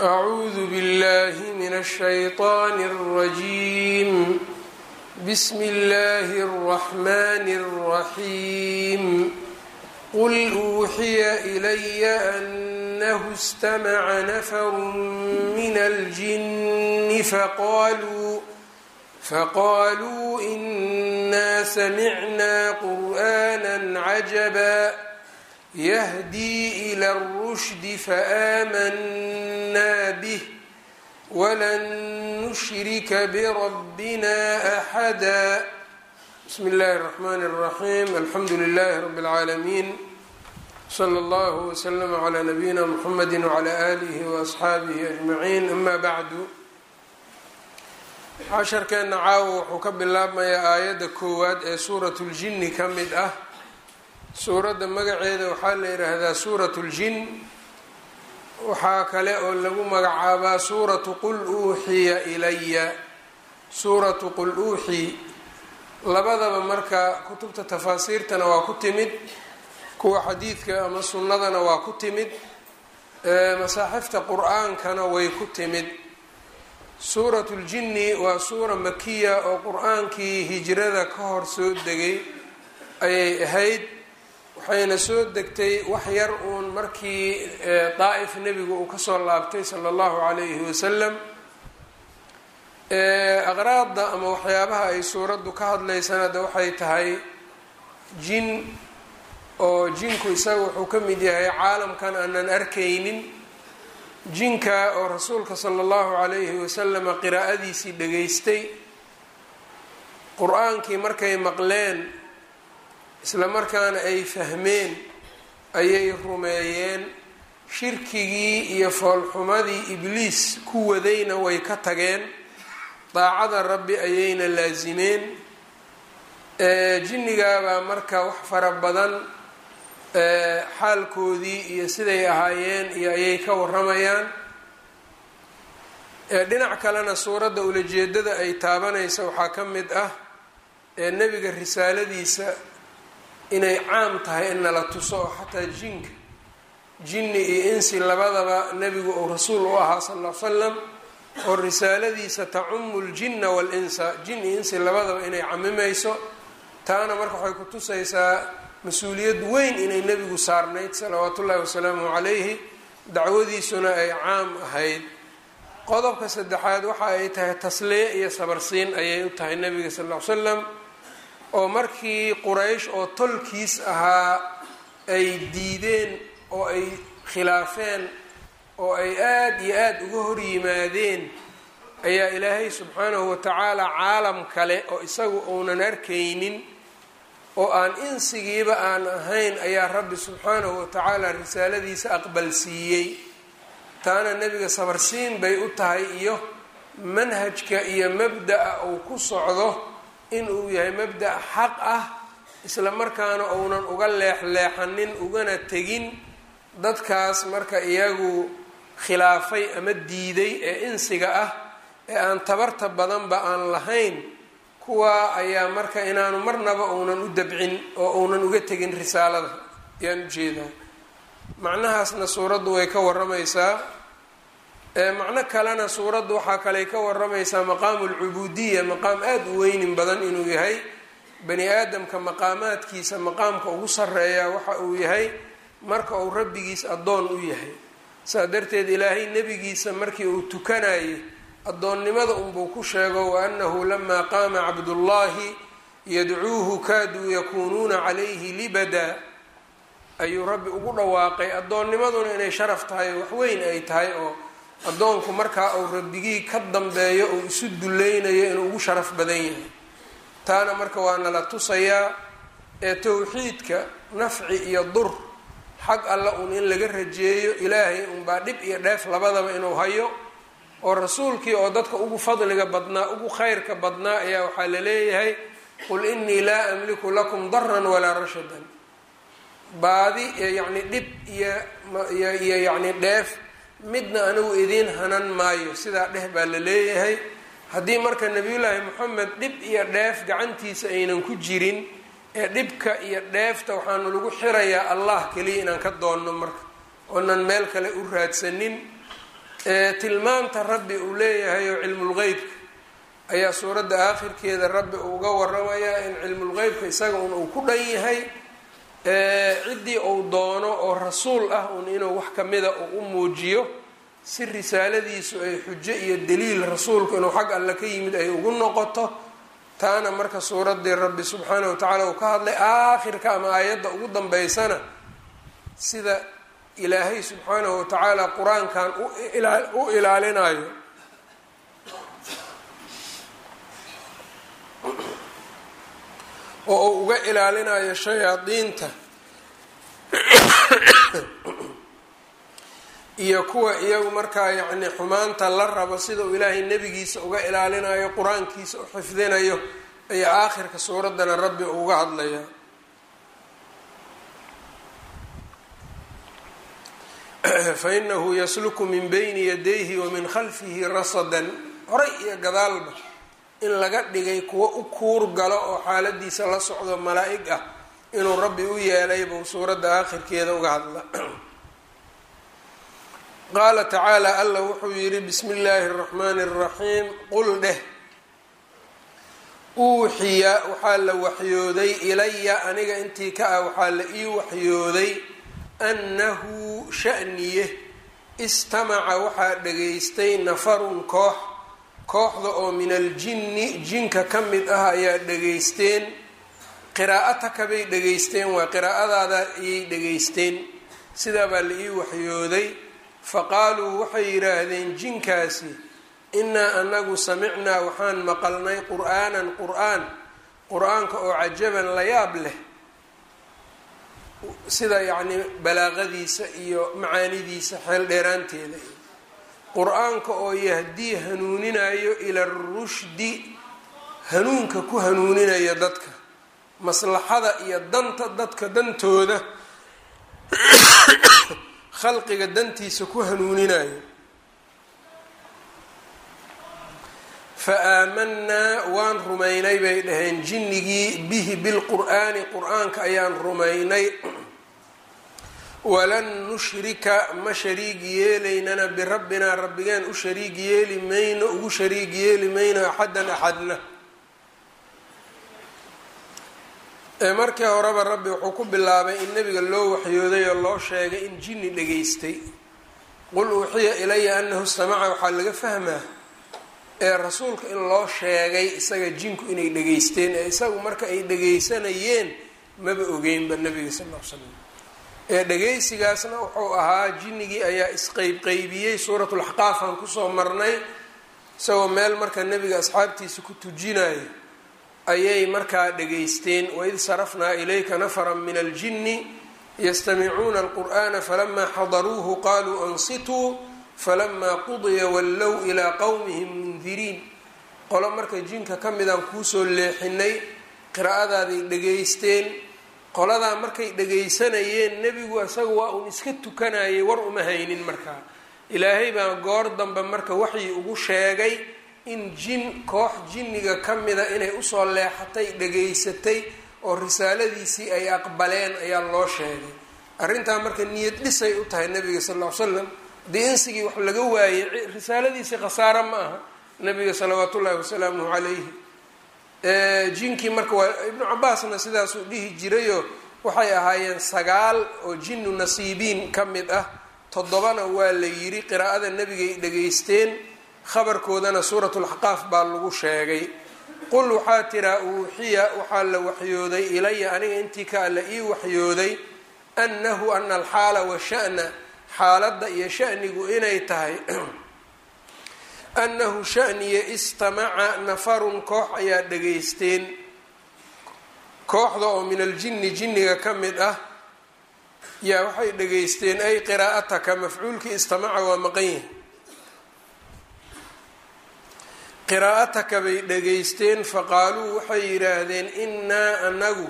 أعوذ بالله من الشيطان الرجيم بسم الله الرحمن الرحيم قل أوحي إلي أنه استمع نفر من الجن فقالوا فقالوا إنا سمعنا قرآنا عجبا يهدي إلى الرشد فآمنا به ولن نشرك بربنا أحدا بسم الله الرحمن الرحيم الحمد لله رب العالمين صلى الله وسلم على نبينا محمد وعلى آله وأصحaabihi أجمعين أما bعdu casharkeena caawa wuxuu ka bilaabmayaa aayadda koowaad ee suurat اljini ka mid ah suuradda magaceeda waxaa la yidhaahdaa suurat اljin waxaa kale oo lagu magacaabaa suuratu qul uuxiya ilaya suuratu qul uuxi labadaba marka kutubta tafaasiirtana waa ku timid kuwa xadiidka ama sunnadana waa ku timid masaaxifta qur-aankana way ku timid suuratu ljinni waa suura makiya oo qur-aankii hijrada ka hor soo degay ayay ahayd waxayna soo degtay wax yar uun markii daa'if nebigu uu kasoo laabtay sala allahu calayhi wasalam aqraadda ama waxyaabaha ay suuraddu ka hadlaysana de waxay tahay jin oo jinku isaga wuxuu ka mid yahay caalamkan aanan arkaynin jinka oo rasuulka sala allahu calayhi wasalama qiraa'adiisii dhageystay qur-aankii markay maqleen isla markaana ay fahmeen ayay rumeeyeen shirkigii iyo foolxumadii ibliis ku wadayna way ka tageen daacada rabbi ayayna laasimeen jinnigaabaa marka wax fara badan xaalkoodii iyo siday ahaayeen iyo ayay ka waramayaan dhinac kalena suuradda ulajeedada ay taabanaysa waxaa ka mid ah nebiga risaaladiisa inay caam tahay in nala tuso oo xataa jinka jinni iyo insi labadaba nebigu uu rasuul u ahaa sal l slam oo risaaladiisa tacumu ljinna walinsa jin iyo insi labadaba inay camimayso taana marka waxay ku tusaysaa mas-uuliyad weyn inay nebigu saarnayd salawaatu ullahi wasalaamu calayhi dacwadiisuna ay caam ahayd qodobka saddexaad waxa ay tahay tasliye iyo sabarsiin ayay u tahay nebiga sal l slam oo markii quraysh oo tolkiis ahaa ay diideen oo ay khilaafeen oo ay aada iyo aada uga hor yimaadeen ayaa ilaahay subxaanahu watacaala caalam kale oo isagu uunan arkaynin oo aan insigiiba aan ahayn ayaa rabbi subxaanahu watacaala risaaladiisa aqbalsiiyey taana nebiga sabarsiin bay u tahay iyo manhajka iyo mabda-a uu ku socdo inuu yahay mabda' xaq ah isla markaana uunan uga leexleexanin ugana tegin dadkaas marka iyagu khilaafay ama diiday ee insiga ah ee aan tabarta badanba aan lahayn kuwa ayaa marka inaanu marnaba uunan u dabcin oo uunan uga tegin risaalada ayaan ujeedaa macnahaasna suuraddu way ka waramaysaa macno kalena suuraddu waxaa kaley ka waramaysaa maqaamu alcubuudiya maqaam aada u weynin badan inuu yahay bani aadamka maqaamaadkiisa maqaamka ugu sarreeya waxa uu yahay marka uu rabbigiis addoon u yahay saa darteed ilaahay nebigiisa markii uu tukanayay addoonnimada unbuu ku sheego wa annahu lamaa qaama cabdullaahi yadcuuhu kaaduu yakuunuuna calayhi libada ayuu rabbi ugu dhawaaqay addoonnimaduna inay sharaf tahay oo waxweyn ay tahay oo addoonku markaa uu rabbigii ka dambeeyo uu isu dulleynayo inuu ugu sharaf badan yahay taana marka waa nala tusayaa ee towxiidka nafci iyo dur xag alla uun in laga rajeeyo ilaahay unbaa dhib iyo dheef labadaba inuu hayo oo rasuulkii oo dadka ugu fadliga badnaa ugu khayrka badnaa ayaa waxaa la leeyahay qul innii laa amliku lakum daran walaa rashadan baadi yacni dhib iyo iyo yacni dheef midna anigu idiin hanan maayo sidaa dheh baa la leeyahay haddii marka nebiyullaahi moxamed dhib iyo dheef gacantiisa aynan ku jirin ee dhibka iyo dheefta waxaanu lagu xirayaa allah keliya inaan ka doonno marka oonan meel kale u raadsanin tilmaamta rabbi uu leeyahay oo cilmulgeybka ayaa suuradda aakhirkeeda rabbi uga waramayaa in cilmulgeybka isaga un uu ku dhan yahay ciddii uu doono oo rasuul ah un inuu wax kamida uu u muujiyo si risaaladiisu ay xujo iyo daliil rasuulku inuu xag alle ka yimid ay ugu noqoto taana marka suuraddii rabbi subxaanahu wa tacaala uu ka hadlay aakhirka ama aayadda ugu dambeysana sida ilaahay subxaanahu wa tacaala qur-aankan u ilaalinayo oo uu uga ilaalinayo shayaadiinta iyo kuwa iyagu markaa yacni xumaanta la rabo sida uu ilaahay nebigiisa uga ilaalinayo qur-aankiisa u xifdinayo ayaa aakhirka suuraddana rabbi uga hadlayaa fainahu yasluku min bayni yadayhi wa min khalfihi rasadan horay iyo gadaalba in laga dhigay kuwo u kuur galo oo xaaladiisa la socdo malaa-ig ah inuu rabbi u yeelay buu suuradda aakhirkeeda uga hadla qaala tacaala alla wuxuu yidhi bismi illaahi اraxmaani اraxiim qul dheh uuxiya waxaa la waxyooday ilaya aniga intii ka ah waxaa la ii waxyooday annahu shaniye istamaca waxaa dhegaystay nafarun koox kooxda oo min aljinni jinka ka mid ah ayaa dhegaysteen qiraa'ataka bay dhegaysteen waa qiraa'adaada ayay dhegaysteen sidaa baa la ii waxyooday faqaaluu waxay yidhaahdeen jinkaasi innaa anagu samicnaa waxaan maqalnay qur'aanan qur'aan qur-aanka oo cajaban la yaab leh sida yacni balaaqadiisa iyo macaanidiisa xeel dheeraanteeda qur-aanka oo yahdii hanuuninayo ila rushdi hanuunka ku hanuuninaya dadka maslaxada iyo danta dadka dantooda khalqiga dantiisa ku hanuuninayo fa aamanaa waan rumaynay bay dhaheen jinnigii bihi bilqur'aani qur-aanka ayaan rumaynay walan nushrika ma shariig yeelaynana birabbinaa rabbigeen u shariig yeeli mayno ugu shariig yeeli mayno axadan axadna markii horeba rabbi wuxuu ku bilaabay in nebiga loo waxyooday oo loo sheegay in jinni dhegaystay qul uuxiya ilaya anahu istamaca waxaa laga fahmaa ee rasuulka in loo sheegay isaga jinku inay dhegaysteen ee isagu marka ay dhegaysanayeen maba ogeynba nebiga sal l l slam ee dhegaysigaasna wuxuu ahaa jinnigii ayaa isqeybqeybiyey suuratulaxqaafaan kusoo marnay isagoo meel marka nebiga asxaabtiisa ku tujinayo ayay markaa dhegaysteen waid sarafnaa ilayka nafaran min aljinni yastamicuuna alqur'ana falamaa xadaruuhu qaluu ansituu falamaa qudiya wallow ilaa qowmihim mundiriin qolo marka jinka ka midaan kuusoo leexinay qiraa'adaaday dhegaysteen qoladaa markay dhegaysanayeen nebigu isaga waa uun iska tukanayay war uma haynin markaa ilaahay baa goor dambe marka waxii ugu sheegay in jin koox jinniga ka mida inay usoo leexatay dhegaysatay oo risaaladiisii ay aqbaleen ayaa loo sheegay arrintaa marka niyad dhisay u tahay nabiga sal ll ly slam haddii insigii wax laga waayey risaaladiisii khasaaro ma aha nabiga salawaat ullaahi wasalaamuhu calayhi jinkii marka waa ibnu cabaasna sidaasuu dhihi jirayoo waxay ahaayeen sagaal oo jinnu nasiibiin ka mid ah toddobana waa la yidhi qiraa'ada nebigay dhegaysteen khabarkoodana suuratulaxqaaf baa lagu sheegay qul waxaa tiraa uuxiya waxaa la waxyooday ilaya aniga intii ka alla ii waxyooday annahu ana alxaala washa'na xaaladda iyo shanigu inay tahay annahu shaniya istamaca nafarun koox ayaa dhegaysteen kooxda oo min aljinni jinniga ka mid ah yaa waxay dhegaysteen ay qiraa'ataka mafcuulkii istamaca waa maqan yahi qiraa'ataka bay dhegaysteen faqaaluu waxay yidhaahdeen innaa anagu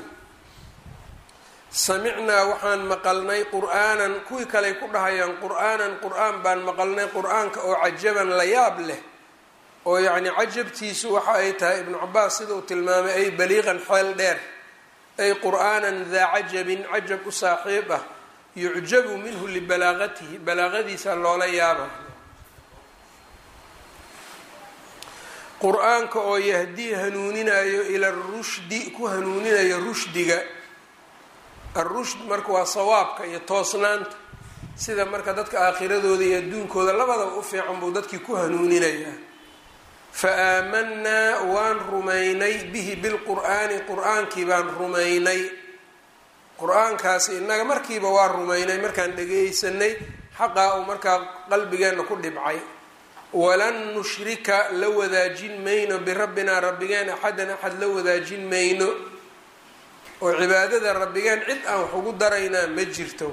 samicnaa waxaan maqalnay qur'aanan kuwii kaley ku dhahayaan qur'aanan qur'aan baan maqalnay qur-aanka oo cajaban la yaab leh oo yacni cajabtiisu waxa ay tahay ibnu cabaas sida uu tilmaamay ay baliiqan xeel dheer ay qur'aanan daa cajabin cajab u saaxiib ah yucjabu minhu libalaaqatihi balaaqadiisa loola yaaba qur-aanka oo yahdii hanuuninayo ila rushdi ku hanuuninayo rushdiga arushd marka waa sawaabka iyo toosnaanta sida marka dadka aakhiradooda iyo adduunkooda labadaba u fiican buu dadkii ku hanuuninayaa fa aamanaa waan rumaynay bihi bilqur'aani qur-aankii baan rumaynay qur-aankaasi innaga markiiba waa rumaynay markaan dhagaysanay xaqaa uu markaa qalbigeenna ku dhibcay walan nushrika la wadaajin mayno birabbinaa rabbigeen axadan axad la wadaajin mayno oo cibaadada rabbigeen cid aan wax ugu daraynaa ma jirto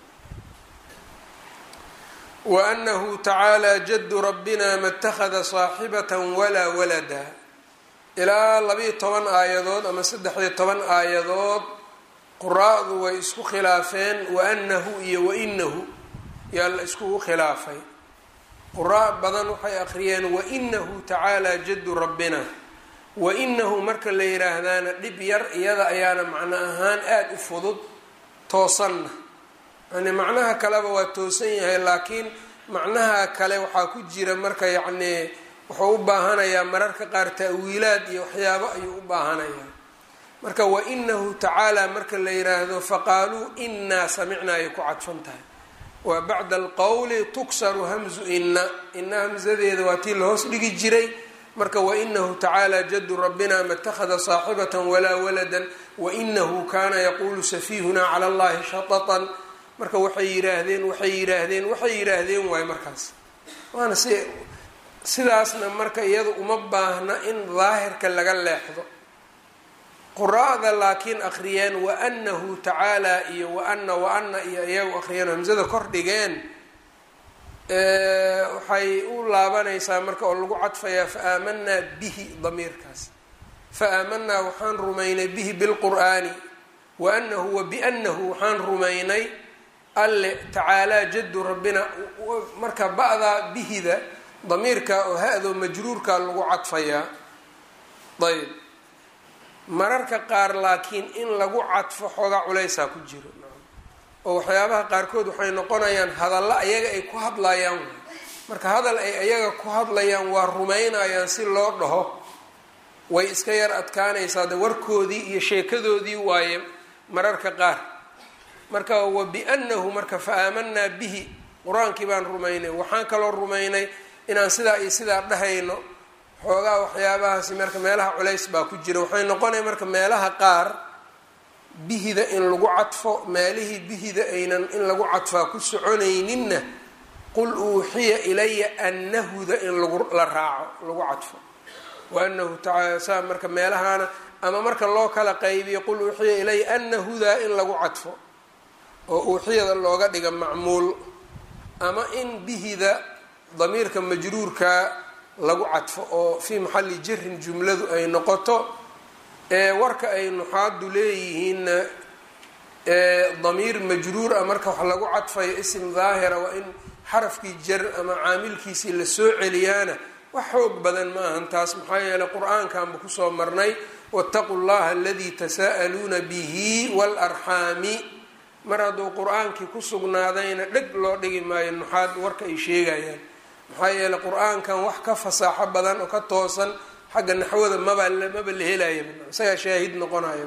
wa anahu tacaala jaddu rabbina ma اtakhada saaxibatan walaa walada ilaa labiiyo toban aayadood ama saddex-iyo toban aayadood quraa'du way isku khilaafeen waanahu iyo wainahu yaa la iskugu khilaafay quraa badan waxay akhriyeen wainahu tacaala jaddu rabbina wainahu marka la yiraahdaana dhib yar iyada ayaana macno ahaan aada u fudud toosanna yani macnaha kaleba waa toosan yahay laakiin macnaha kale waxaa ku jira marka yacnii wuxuu u baahanayaa mararka qaar ta'wiilaad iyo waxyaabo ayuu u baahanayaa marka wainahu tacaala marka la yiraahdo faqaaluu inaa samicnaa ay ku cadfan tahay waa bacda alqowli tuksaru hamzu ina ina hamsadeeda waa tii lahoos dhigi jiray marka wainahu tacaala jaddu rabbina ma اtakhada saaxibata walaa walada wainahu kana yaquulu safihuna cala allahi shatatan marka waxay yiraahdeen waxay yiraahdeen waxay yiraahdeen waay markaas waana si sidaasna marka iyada uma baahna in daahirka laga leexdo quraa'da laakiin akhriyeen waanahu tacaala iyo waana waana iyo iyagu akhriyeen hamsada kor dhigeen waxay u laabanaysaa marka oo lagu cadfayaa fa aamanaa bihi damiirkaas fa aamanaa waxaan rumaynay bihi bilqur'aani waanahu wa bianahu waxaan rumaynay alle tacaalaa jaddu rabbina marka ba'daa bihida damiirka oo ha-do majruurka lagu cadfayaa ayb mararka qaar laakiin in lagu cadfo xoogaa culaysaa ku jiro oo waxyaabaha qaarkood waxay noqonayaan hadallo ayaga ay ku hadlayaan marka hadal ay ayaga ku hadlayaan waa rumaynayaan si loo dhaho way iska yar adkaanaysaa de warkoodii iyo sheekadoodii waaye mararka qaar marka wa biannahu marka fa aamanaa bihi qur-aankii baan rumaynay waxaan kaloo rumaynay inaan sidaa iyo sidaa dhahayno xoogaa waxyaabahaasi marka meelaha culays baa ku jira waxay noqonaya marka meelaha qaar bihida in lagu cadfo meelihii bihida aynan in lagu cadfaa ku soconayninna qul uuxiya ilaya anahuda in lagu la raaco lagu cadfo waanahu tacaala saa marka meelahaana ama marka loo kala qaybiyo qul uuxiya ilaya anahudaa in lagu cadfo oo uuxiyada looga dhiga macmuul ama in bihida damiirka majruurka lagu cadfo oo fii maxalli jarin jumladu ay noqoto ee warka ay nuxaadu leeyihiinna damiir majruur ah marka wax lagu cadfayo isim daahira waa in xarafkii jar ama caamilkiisii lasoo celiyaana wax xoog badan ma ahan taas maxaa yeeley qur-aankanba kusoo marnay waataquu llaha aladii tasaa'aluuna bihi waalarxaami mar hadduu qur-aankii ku sugnaadayna dheg loo dhigi maayo nuxaad warka ay sheegayaan maxaa yeeley qur-aankan wax ka fasaaxo badan oo ka toosan xagga naxwada maba maba la helaya isagaa shaahid noqonaya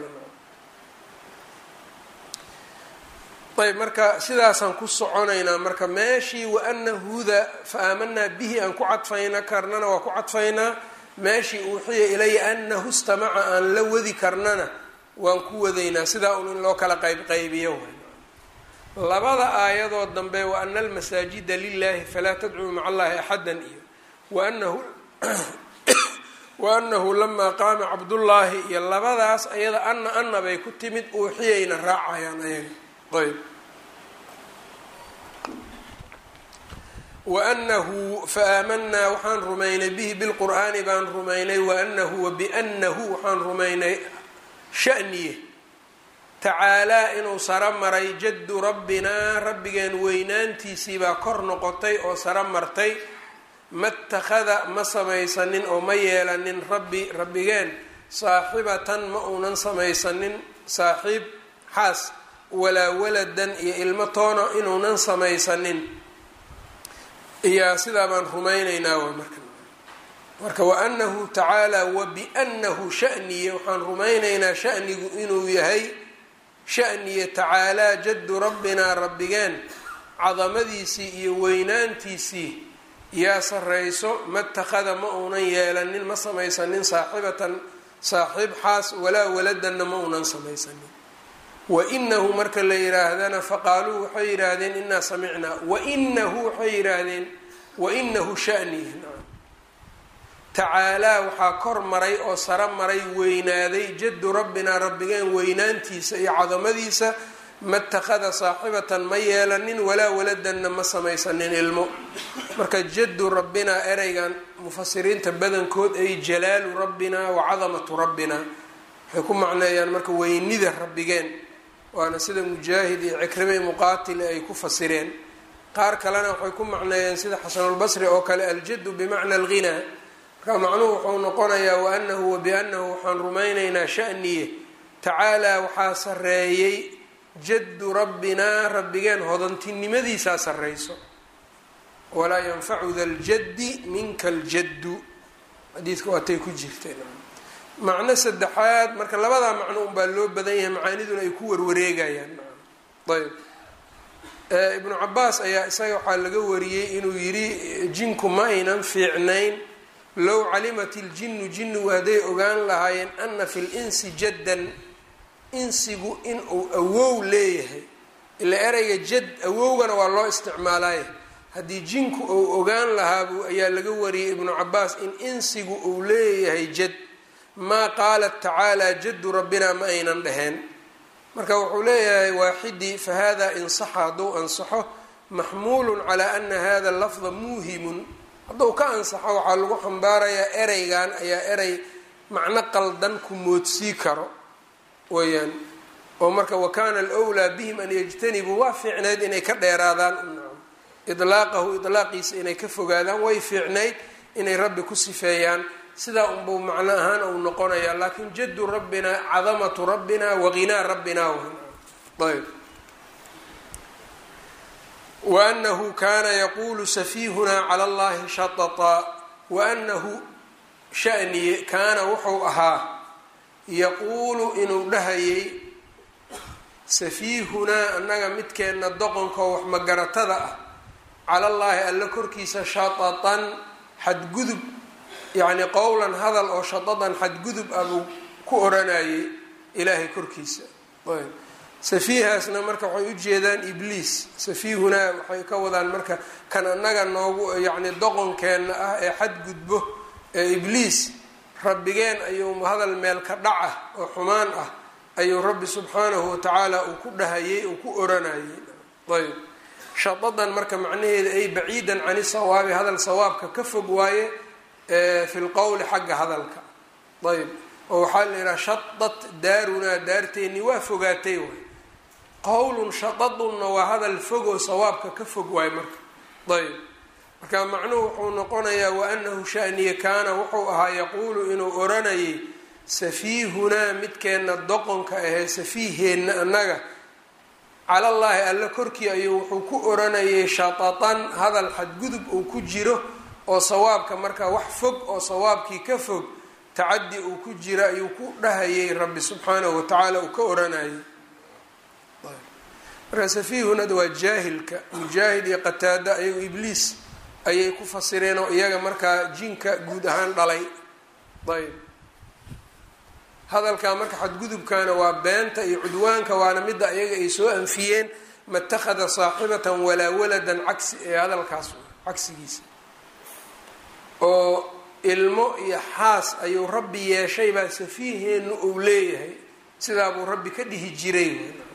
ayb marka sidaasaan ku soconaynaa marka meeshii waanahuda fa aamanaa bihi aan ku cadfayna karnana waa ku cadfaynaa meeshii uuxiya ilaya anahu istamaca aan la wadi karnana waan ku wadaynaa sidaa un in loo kala qaybqaybiyo labada aayadood dambe wa ana almasaajida lilahi falaa tadcuu maca allahi axada iyo waanahu waanahu lamaa qaama cabdullaahi iyo labadaas ayada ana ana bay ku timid uuxiyayna raacayaan ayaga ayb waanahu faaamanaa waxaan rumaynay bihi bilqur'aani baan rumaynay waanahu wabianahu waxaan rumaynay shaniye tacaalaa inuu saro maray jaddu rabbinaa rabbigeen weynaantiisii baa kor noqotay oo saro martay ma takhada ma samaysanin oo ma yeelanin rabbi rabbigeen saaxibatan ma uunan samaysanin saaxiib xaas walaa waladan iyo ilmo toona inuunan samaysanin iyaa sidaa baan rumaynaynaa waa marka marka waanahu tacaala wabiannahu shaniye waxaan rumaynaynaa shanigu inuu yahay shaniye tacaalaa jaddu rabbinaa rabbigeen cadamadiisii iyo weynaantiisii yaa sarrayso matakhada ma uunan yeelanin ma samaysanin saaxibatan saaxiib xaas walaa waladanna ma uunan samaysanin wainahu marka la yidhaahdana faqaaluu waxay yidhaahdeen inaa samicnaa wainahu waxay yidhaahdeen wainahu shaniye tacaalaa waxaa kor maray oo saro maray weynaaday jaddu rabbinaa rabbigeen weynaantiisa iyo cadamadiisa matakhada saaxibatan ma yeelanin walaa waladanna ma samaysanin ilmo marka jaddu rabbinaa ereygan mufasiriinta badankood ay jalaalu rabbinaa wa cadamatu rabbinaa waxay ku macneeyaan marka weynida rabbigeen waana sida mujaahid iyo cikrime muqaatile ay ku fasireen qaar kalena waxay ku macneeyeen sida xasanulbasri oo kale aljaddu bimacna alghinaa marka macnuhu wuxuu noqonayaa waanahu wabiannahu waxaan rumaynaynaa shaniye tacaalaa waxaa sarreeyey jaddu rabbinaa rabbigeen hodantinimadiisaa sarreyso walaa yanfacu da ljaddi minka aljaddu xadiidka waatay ku jirteen macno saddexaad marka labadaa macno unbaa loo badan yahay macaaniduna ay ku warwareegayaan ayb ibnu cabaas ayaa isaga waxaa laga wariyey inuu yidhi jinku ma aynan fiicnayn low calimat iljinnu jinnigu hadday ogaan lahaayeen ana fi linsi jaddan insigu inuu awow leeyahay ila ereyga jad awowgana waa loo isticmaalaaye haddii jinku uu ogaan lahaabu ayaa laga wariyey ibnu cabaas in insigu uu leeyahay jad maa qaalat tacaalaa jaddu rabbina ma aynan dhaheen marka wuxuu leeyahay waaxidii fahada insaxa hadduu ansaxo maxmuulun calaa ana hada lafda muuhimun hadduu ka ansaxo waxaa lagu xambaarayaa ereygan ayaa erey macno qaldan ku moodsii karo weyaan oo marka wakana alwlaa bihim an yajtanibuu waa fiicnayd inay ka dheeraadaan idlaaqahu idlaaqiisa inay ka fogaadaan way fiicnayd inay rabbi ku sifeeyaan sidaa unbuu macno ahaan uu noqonayaa laakin jaddu rabbina cadamatu rabbina wahinaa rabbina ayb waanahu kana yaquulu safiihunaa cala allahi shatataa waanahu shaniye kaana wuxuu ahaa yaquulu inuu dhahayay safiihunaa annaga midkeenna doqonkaoo wax magaratada ah cala llaahi alla korkiisa shatatan xadgudub yacni qowlan hadal oo shatadan xadgudub ah buu ku oranayay ilaahay korkiisa ayb safiihaasna marka waxay ujeedaan ibliis safiihunaa waxay ka wadaan marka kan annaga noogu yacni doqonkeenna ah ee xadgudbo ee ibliis rabbigeen ayuu hadal meel ka dhaca oo xumaan ah ayuu rabbi subxaanahu watacaala uu ku dhahayay uu ku oranayay ayb shadadan marka macnaheeda ay baciidan cani sawaabi hadal sawaabka ka fog waaye fi lqowli xagga hadalka ayb oo waxaa la yidhaha shadat daarunaa daarteennii waa fogaatay waay qowlun shadadunna waa hadal fogoo sawaabka ka fog waaye marka ayb marka macnuhu wuxuu noqonayaa waanahu shaniye kaana wuxuu ahaa yaquulu inuu oranayay safiihunaa midkeenna doqonka ahee safiiheenna annaga calallaahi alla korkii ayuu wuxuu ku oranayay shatatan hadal xadgudub uu ku jiro oo sawaabka marka wax fog oo sawaabkii ka fog tacadi uu ku jiro ayuu ku dhahayay rabbi subxaanahu watacaala uu ka oranayay marka safiihunada waa jaahilka mujaahid iyo qataada ayagu ibliis ayay ku fasireen oo iyaga markaa jinka guud ahaan dhalay ayb hadalkaa marka xadgudubkana waa beenta iyo cudwaanka waana midda ayaga ay soo anfiyeen matakhada saaxibatan walaa waladan cagsi ee hadalkaas cagsigiisa oo ilmo iyo xaas ayuu rabbi yeeshay baa safiiheennu uu leeyahay sidaa buu rabbi ka dhihi jiray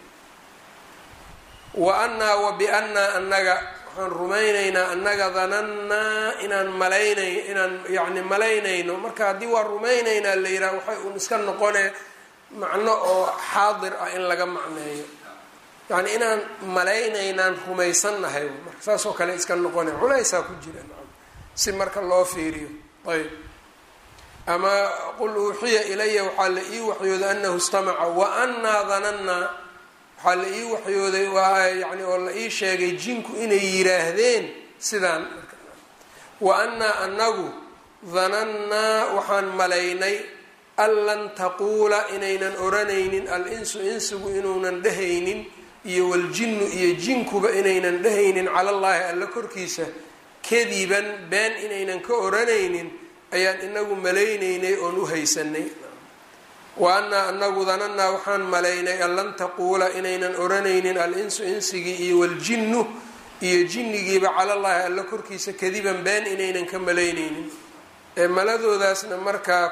wa annaa wa biannaa annaga waxaan rumaynaynaa annaga danannaa inaan malaynay inaan yacni malaynayno marka haddii waa rumaynaynaa la yidhaha waxay uun iska noqone macno oo xaadir ah in laga macneeyo yacni inaan malaynaynaan rumaysannahay marka saas oo kale iska noqone culaysaa ku jira si marka loo fiiriyo ayb ama qul uuxiya ilaya waxaa la ii waxyooday anahu istamaca wa annaa danannaa waxaa la ii waxyooday waa yani oo la ii sheegay jinku inay yiraahdeen sidaan wa annaa anagu danannaa waxaan malaynay an lan taquula inaynan odhanaynin al-insu insigu inuunan dhehaynin iyo waljinnu iyo jinkuba inaynan dhehaynin cala llaahi alla korkiisa kadiban been inaynan ka odhanaynin ayaan inagu malaynaynay oon u haysanay wa annaa anagu danannaa waxaan malaynay an lan taquula inaynan odhanaynin al-insu insigii iyo waljinnu iyo jinnigiiba calallaahi alla korkiisa kadiban been inaynan ka malaynaynin maladoodaasna markaa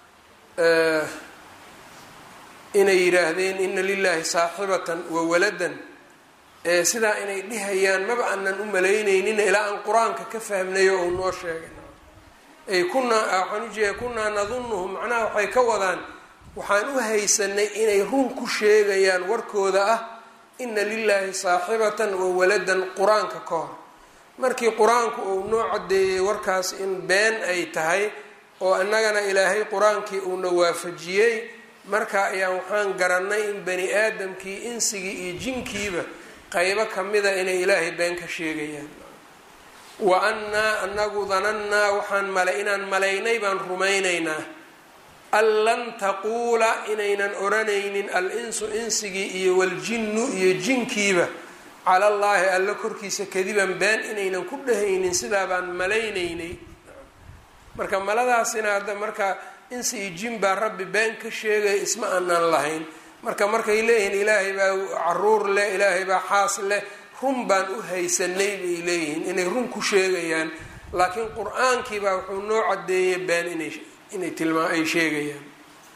inay yidhaahdeen ina lilaahi saaxibatan wa waladan sidaa inay dhihayaan maba aanan u malaynaynin ilaa aan qur-aanka ka fahmnayo ou noo sheegay ay kunaa waxaan ujeeda kunaa nadunuhum macnaha waxay ka wadaan waxaan u haysanay inay run ku sheegayaan warkooda ah ina lilaahi saaxibatan wa waladan qur-aanka ka hor markii qur-aanku uu noo caddeeyey warkaas in been ay tahay oo innagana ilaahay qur-aankii uuna waafajiyey marka ayaa waxaan garanay in bani aadamkii insigii iyo jinkiiba qaybo kamida inay ilaahay been ka sheegayaan wa annaa anagu danannaa waxaan mala inaan malaynay baan rumaynaynaa an lan taquula inaynan odhanaynin al-insu insigii iyo waljinnu iyo jinkiiba cala allaahi alla korkiisa kadiban been inaynan ku dhehaynin sidaa baan malaynaynay marka maladaasina hadda marka insi iyo jin baa rabbi been ka sheegaya isma aanaan lahayn marka markay leeyihiin ilaahay baa caruur leh ilaahay baa xaas leh run baan u haysanay bay leeyihiin inay run ku sheegayaan laakiin qur-aankii baa wuxuu noo cadeeyay been inay inay tilmaa ay sheegayaan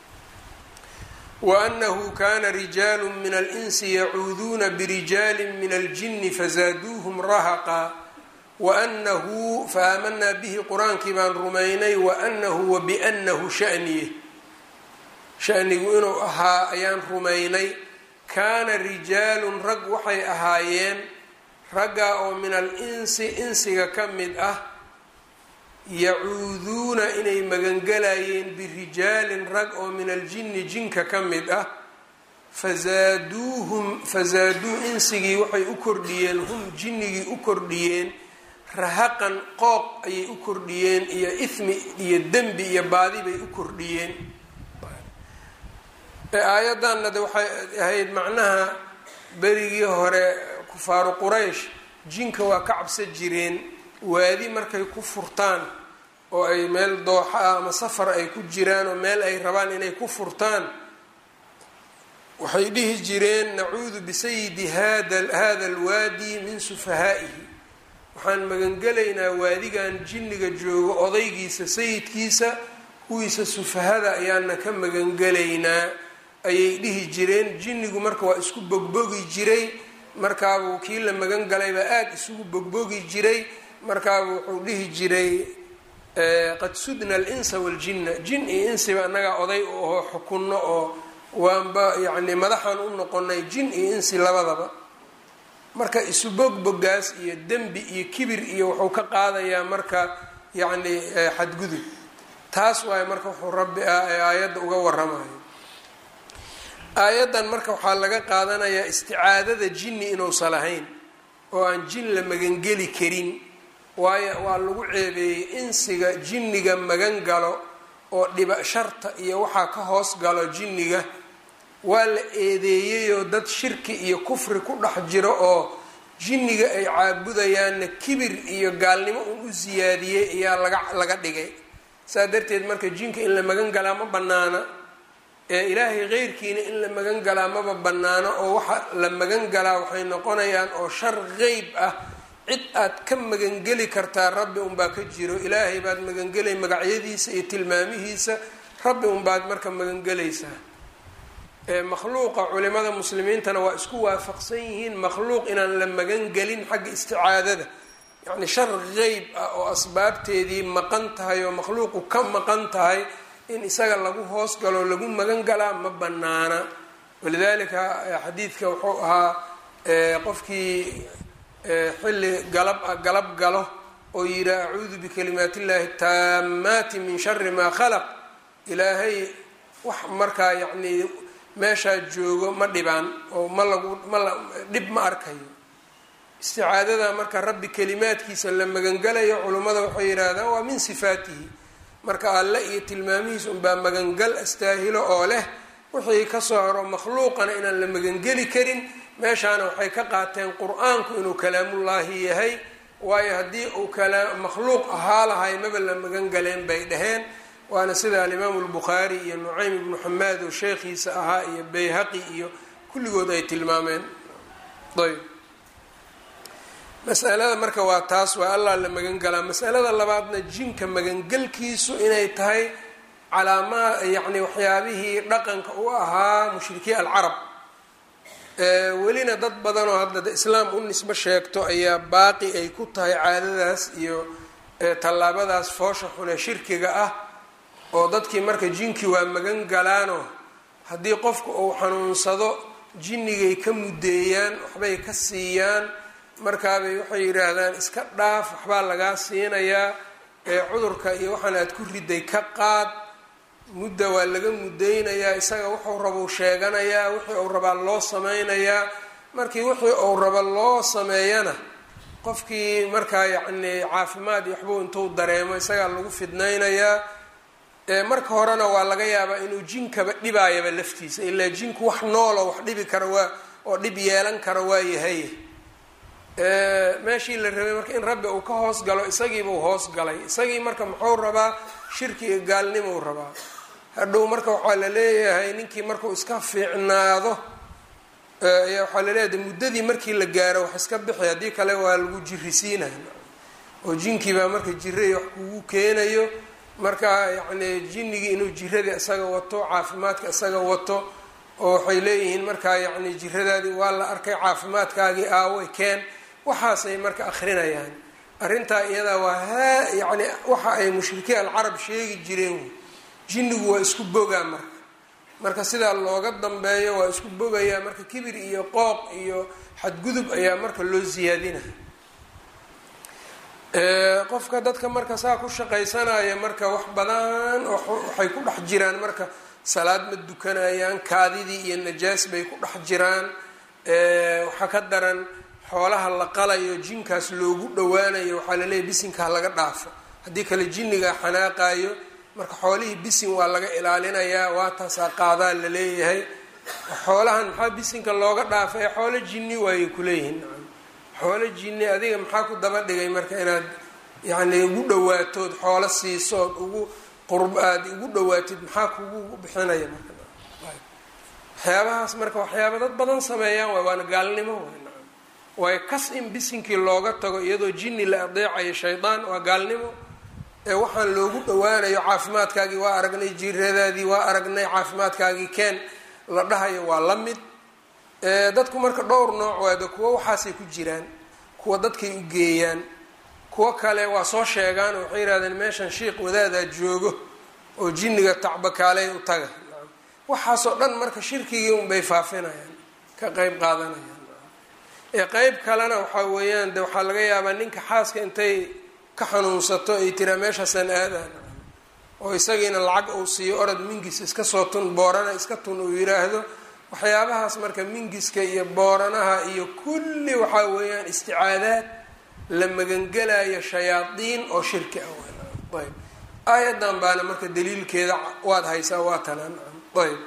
wa annahu kana rijaalu min alinsi yacuuduuna birijaali min aljini fazaaduuhum rahaqa waanahu faamanaa bihi qur-aankii baan rumaynay waanahu wabiannahu shaniye shanigu inuu ahaa ayaan rumaynay kaana rijaalun rag waxay ahaayeen raggaa oo min al insi insiga ka mid ah yacuuduuna inay magangelayeen birijaalin rag oo min aljinni jinka ka mid ah fazaaduuhum fazaaduu insigii waxay u kordhiyeen hum jinnigii u kordhiyeen rahaqan qooq ayay u kordhiyeen iyo ithmi iyo dembi iyo baadi bay u kordhiyeen aayaddanna de waxay ahayd macnaha berigii hore kufaaru quraysh jinka waa ka cabsa jireen waadi markay ku furtaan oo ay meel dooxa ah ama safar ay ku jiraan oo meel ay rabaan inay ku furtaan waxay dhihi jireen nacuudu bisayidi hada hada alwaadi min sufahaa'ihi waxaan magangelaynaa waadigan jinniga joogo odaygiisa sayidkiisa kuwiisa sufahada ayaana ka magangelaynaa ayay dhihi jireen jinnigu marka waa isku bogbogi jiray markaabuu kii la magan galaybaa aada isugu bogbogi jiray markaabuu wuxuu dhihi jiray qad sudna alinsa waljinna jin iyo insiba annagaa oday u aho xukunno oo waanba yacni madaxaan u noqonay jin iyo insi labadaba marka isu bogbogaas iyo dembi iyo kibir iyo wuxuu ka qaadayaa marka yacni xadgudub taas waaye marka wuxuu rabbi ah ee aayadda uga waramayo aayaddan marka waxaa laga qaadanayaa isticaadada jinni inuusan lahayn oo aan jin la magangeli karin waayo waa lagu ceebeeyey insiga jinniga magan galo oo dhiba sharta iyo waxaa ka hoos galo jinniga waa la eedeeyeyoo dad shirki iyo kufri ku dhex jiro oo jinniga ay caabudayaanna kibir iyo gaalnimo un u siyaadiyey ayaa laga laga dhigay saa darteed marka jinka in la magan galaa ma banaana ee ilaahay keyrkiina in la magan galaa maba banaano oo waxa la magan galaa waxay noqonayaan oo shar qeyb ah cid aad ka magangeli kartaa rabbi unbaa ka jiro ilaahay baad magangelay magacyadiisa iyo tilmaamihiisa rabbi unbaad marka magangelaysaa makhluuqa culimada muslimiintana waa isku waafaqsan yihiin makhluuq inaan la magangelin xagga isticaadada yacni shar qeyb ah oo asbaabteedii maqan tahay oo makhluuqu ka maqan tahay in isaga lagu hoos galo lagu magan galaa ma banaana walidalika xadiidka wuxuu ahaa qofkii xilli galab galab galo oo yihaa acuudu bikalimaat illahi taamaati min shari maa khalaq ilaahay wax markaa yacnii meeshaa joogo ma dhibaan oo ma lagu ma la dhib ma arkayo isticaadada marka rabbi kalimaadkiisa la magangalayo culummada waxay yidhaahdaan waa min sifaatihi marka alle iyo tilmaamihiisa unbaa magangal astaahilo oo leh wixii kasoo haro makhluuqana inaan la magangeli karin meeshaana waxay ka qaateen qur-aanku inuu kalaamullaahi yahay waayo haddii uu kala makhluuq ahaa lahay maba la magan galeen bay dhaheen waana sida alimaamu lbukhaari iyo nucaym ibnu xamaad oo sheekhiisa ahaa iyo bayhaqi iyo kulligood ay tilmaameen ayb masalada marka waa taas waa allah la magan galaa masalada labaadna jinka magangelkiisu inay tahay calaamaa yacni waxyaabihii dhaqanka u ahaa mushrikiin alcarab welina dad badan oo hadda islaam u nisbo sheegto ayaa baaqi ay ku tahay caadadaas iyo tallaabadaas foosha xune shirkiga ah oo dadkii marka jinkii waa magan galaano haddii qofku uu xanuunsado jinnigay ka muddeeyaan waxbay ka siiyaan markaabay waxay yidhaahdaan iska dhaaf waxbaa lagaa siinayaa ee cudurka iyo waxaan aad ku riday ka qaad mudda waa laga muddeynayaa isaga wuxuu rabau sheeganayaa wixii uu rabaa loo sameynayaa markii wixii uu raba loo sameeyana qofkii markaa yacni caafimaad iyo waxbuu intuu dareemo isagaa lagu fidnaynayaa marka horena waa laga yaabaa inuu jinkaba dhibaayaba laftiisa ilaa jinku wax noolo wax dhibi kara waa oo dhib yeelan kara waa yahay meeshii la rabay marka in rabbi uu ka hoos galo isagiibuu hoos galay isagii marka muxuu rabaa shirki iyo gaalnimou rabaa hadhow marka waxaa la leeyahay ninkii markuu iska fiicnaado ayaa waxaa laleeyahay muddadii markii la gaaro wax iska bixi haddii kale waa lagu jirisiinaya oo jinkii baa marka jiray wax kugu keenayo marka yacni jinnigii inuu jiradii isaga wato caafimaadka isaga wato oo waxay leeyihiin markaa yacni jiradaadii waa la arkay caafimaadkaagii aaway keen waxaasay marka akrinayaan arrintaa iyadaa waa haa yacni waxa ay mushrikiin alcarab sheegi jireen jinnigu waa isku bogaa marka marka sidaa looga dambeeyo waa isku bogayaa marka kibir iyo qooq iyo xadgudub ayaa marka loo siyaadinaya qofka dadka marka saa ku shaqaysanaya marka wax badan waxay ku dhex jiraan marka salaad ma dukanayaan kaadidii iyo najaas bay ku dhex jiraan waxaa ka daran xoolaha la qalayo jinkaas loogu dhawaanayo waxaa laleeyahy bisinkaa laga dhaafo haddii kale jinnigaa xanaaqayo marka xoolihii bisin waa laga ilaalinayaa waa taasaa qaadaa la leeyahay xoolahan maxaa bisinka looga dhaafay xoolo jinni waayay kuleeyihiin xoolo jinni adiga maxaa ku daba dhigay marka inaad yacni ugu dhawaatood xoolo siisood ugu qurb aada ugu dhawaatid maxaa kugu bixinaya marka waxyaabahaas marka waxyaaba dad badan sameeyaan waay waana gaalnimo waay nacam waayo kas in bisinkii looga tago iyadoo jinni la adeecayo shaydaan waa gaalnimo ee waxaan loogu dhawaanayo caafimaadkaagii waa aragnay jiradaadii waa aragnay caafimaadkaagii keen la dhahayo waa la mid dadku marka dhowr nooc waada kuwo waxaasay ku jiraan kuwa dadkay u geeyaan kuwo kale waa soo sheegaan oo waxay yihahdeen meeshan shiiq wadaadaa joogo oo jinniga tacbakaaley u taga waxaasoo dhan marka shirkigii unbay faafinayaan ka qeyb qaadanayaan ee qeyb kalena waxaa weeyaan de waxaa laga yaabaa ninka xaaska intay ka xanuunsato ay tiraa meeshaasaan aadaan oo isagiina lacag uu siiyo orod mingis iska soo tun boorana iska tun uu yiraahdo waxyaabahaas marka mingiska iyo booranaha iyo kulli waxaa weeyaan isticaadaad la magangelayo shayaadiin oo shirki ah ayb aayadan baana marka daliilkeeda waad haysaa waa tanaan ayb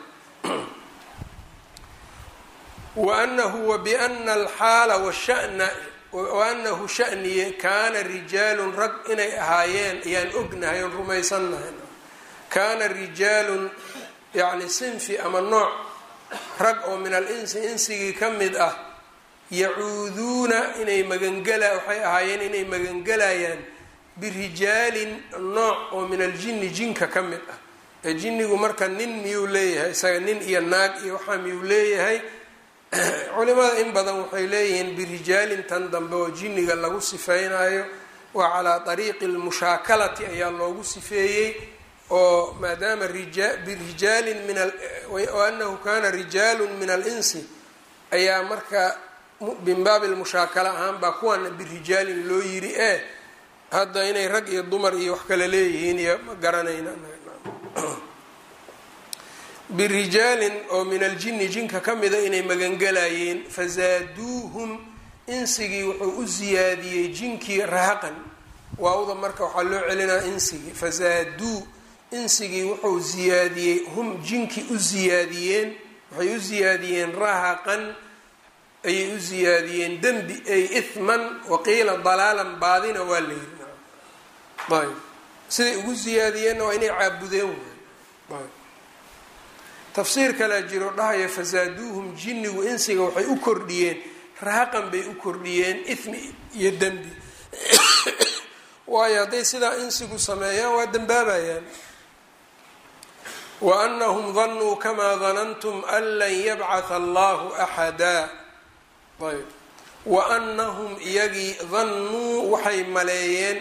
waanahu wabiana alxaala washana waanahu shaniye kaana rijaalun rag inay ahaayeen ayaan ognahay oon rumaysannahay kaana rijaalun yacni sinfi ama nooc rag oo min al insi insigii ka mid ah yacuuduuna inay magangela waxay ahaayeen inay magangelayaan birijaalin nooc oo min aljinni jinka ka mid ah ee jinnigu marka nin miyuu leeyahay isaga nin iyo naag iyo waxaa miyuu leeyahay culimada in badan waxay leeyihiin birijaalin tan dambe oo jinniga lagu sifeynayo waa calaa ariiqi lmushaakalati ayaa loogu sifeeyey oo maadaama birijaalin min anahu kana rijaalu min alinsi ayaa marka min baabi lmushaakala ahaan baa kuwana birijaalin loo yiri e hadda inay rag iyo dumar iyo wax kale leeyihiin iyo ma garanayna birijaalin oo min aljinni jinka ka mida inay magangelayeen fazaaduuhum insigii wuxuu u siyaadiyey jinkii rahaqan waawda marka waxaa loo celinaa insigii fazaaduu insigii wuxuu ziyaadiyey hum jinkii u ziyaadiyeen waxay u ziyaadiyeen rahaqan ayay u ziyaadiyeen dembi ay ihman waqiila dalaalan baadina waa la yiri ayb siday ugu ziyaadiyeenna waa inay caabudeen waay ayb tafsiir kalea jiro dhahaya fasaaduuhum jinnigu insiga waxay u kordhiyeen rahaqan bay u kordhiyeen ithmi iyo dembi waayo hadday sidaa insigu sameeyaan waa dembaabayaan wa anahum danuu kamaa danantum an lan yabcatha allahu axadaa ayb wa anahum iyagii dannuu waxay maleeyeen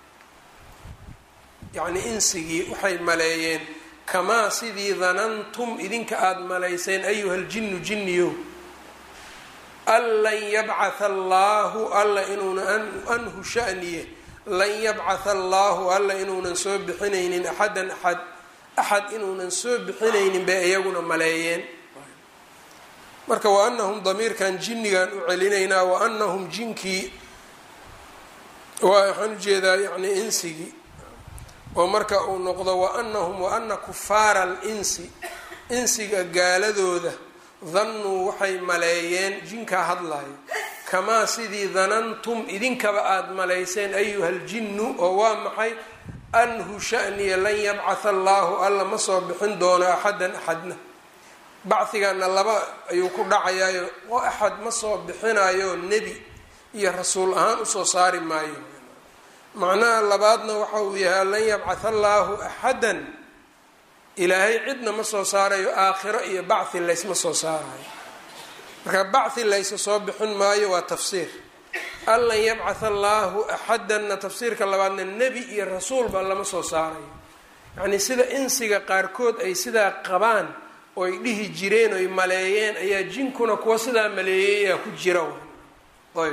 yacnii insigii waxay maleeyeen kamaa sidii danantum idinka aada malayseen ayuha ljinnu jinniyo an lan yabcatha allaahu alla inuuna anhu shaniye lan yabcatha allaahu alla inuunan soo bixinaynin axadan axad axad inuunan soo bixinaynin bay iyaguna maleeyeen marka wa anahum damiirkan jinnigan u celinaynaa wa anahum jinkii waxaan ujeedaa yani insigii oo marka uu noqdo wa anahum wa ana kufaara alinsi insiga gaaladooda dannuu waxay maleeyeen jinkaa hadlayo kamaa sidii danantum idinkaba aada malayseen ayuha ljinnu oo waa maxay anhu shaniya lan yabcatha allaahu alla ma soo bixin doono axadan axadna bacigana laba ayuu ku dhacayaayo oo axad ma soo bixinayo nebi iyo rasuul ahaan usoo saari maayo macnaha labaadna waxa uu yahay lan yabcatha allaahu axadan ilaahay cidna ma soo saarayo aakhiro iyo bacthi laysma soo saarayo marka bacthi laysa soo bixin maayo waa tafsiir an lan yabcatha allaahu axadanna tafsiirka labaadna nebi iyo rasuulba lama soo saarayo yacnii sida insiga qaarkood ay sidaa qabaan oo ay dhihi jireen oy maleeyeen ayaa jinkuna kuwa sidaa maleeyayaa ku jira ayb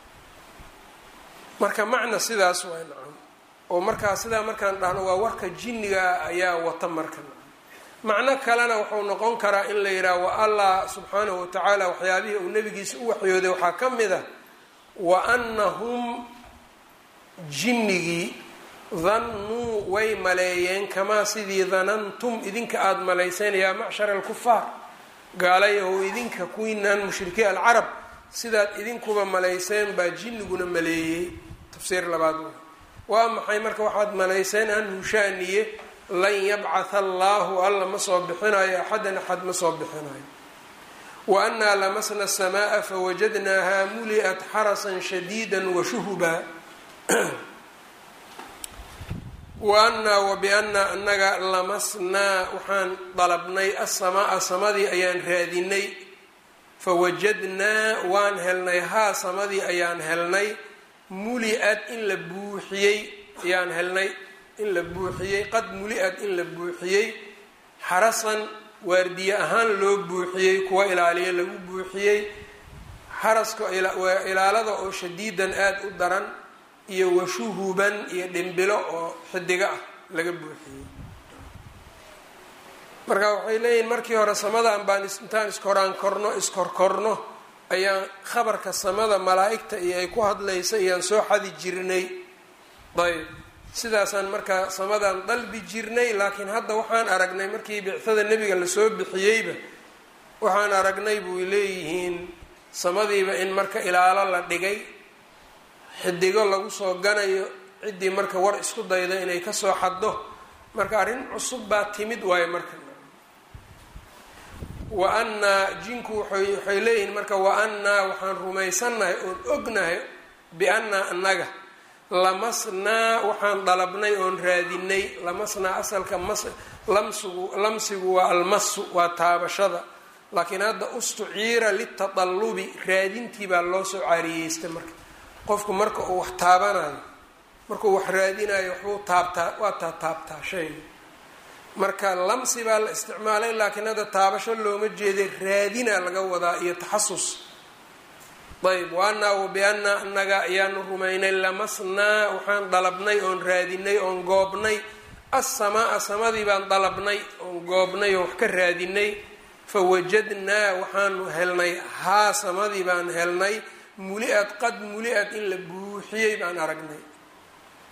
marka macna sidaas waa nacam oo markaa sidaa markaan dhahno waa warka jinniga ayaa wata marka macno kalena wuxuu noqon karaa in la yidhaha wa allah subxaanahu watacaala waxyaabihii uu nabigiisa u waxyooday waxaa ka mid a wa anahum jinnigii dannuu way maleeyeen kamaa sidii danantum idinka aada malayseen yaa macshara alkufaar gaalayahow idinka kuwiinaan mushrikiin alcarab sidaad idinkuba malayseen baa jinniguna maleeyey tafsiir labaad waa maxay marka waxaad malayseen anhu shaaniye lan yabcatha allaahu alla ma soo bixinayo axadan axad ma soo bixinayo wa annaa lamasna asamaa'a fawajadnaaha muli'at xarasan shadiida washuhuba wa annaa wa biannaa annaga lamasnaa waxaan dalabnay assamaa samadii ayaan raadinay fawajadnaa waan helnay haa samadii ayaan helnay muli-ad in la buuxiyey ayaan helnay in la buuxiyey qad muli-ad in la buuxiyey xarasan waardiye ahaan loo buuxiyey kuwa ilaaliya lagu buuxiyey xaraska waa ilaalada oo shadiidan aada u daran iyo washuhuban iyo dhimbilo oo xidigo ah laga buuxiyey marka waxay leeyihin markii hore samadan baan intaan iskoraan korno iskorkorno ayaan khabarka samada malaa-igta iyo ay ku hadlaysa iyaan soo xadi jirnay ayb sidaasaan markaa samadan dalbi jirnay laakiin hadda waxaan aragnay markii bicada nebiga lasoo bixiyeyba waxaan aragnay buy leeyihiin samadiiba in marka ilaalo la dhigay xidigo lagu soo ganayo ciddii marka war isku dayda inay kasoo xaddo marka arrin cusub baa timid waayo marka wa annaa jinku waxay leeyihiin marka wa annaa waxaan rumaysannahay oon ognahay biannaa annaga lamasnaa waxaan dalabnay oon raadinay lamasnaa asalka mas lamsigu lamsigu waa almasu waa taabashada laakiin hadda ustuciira litatalubi raadintii baa loo soo caariyeystay marka qofku marka uu wax taabanayo markuu wax raadinayo waxbuu taabtaa waa taa taabtaa shayga marka lamsi baa la isticmaalay laakiin hadda taabasho looma jeeday raadina laga wadaa iyo taxasus ayb wa annaa wa biannaa annaga ayaanu rumaynay lamasnaa waxaan dalabnay oon raadinay oon goobnay assamaa samadii baan dalabnay oon goobnay oon wax ka raadinay fawajadnaa waxaanu helnay haa samadii baan helnay muli-ad qad muli-ad in la buuxiyey baan aragnay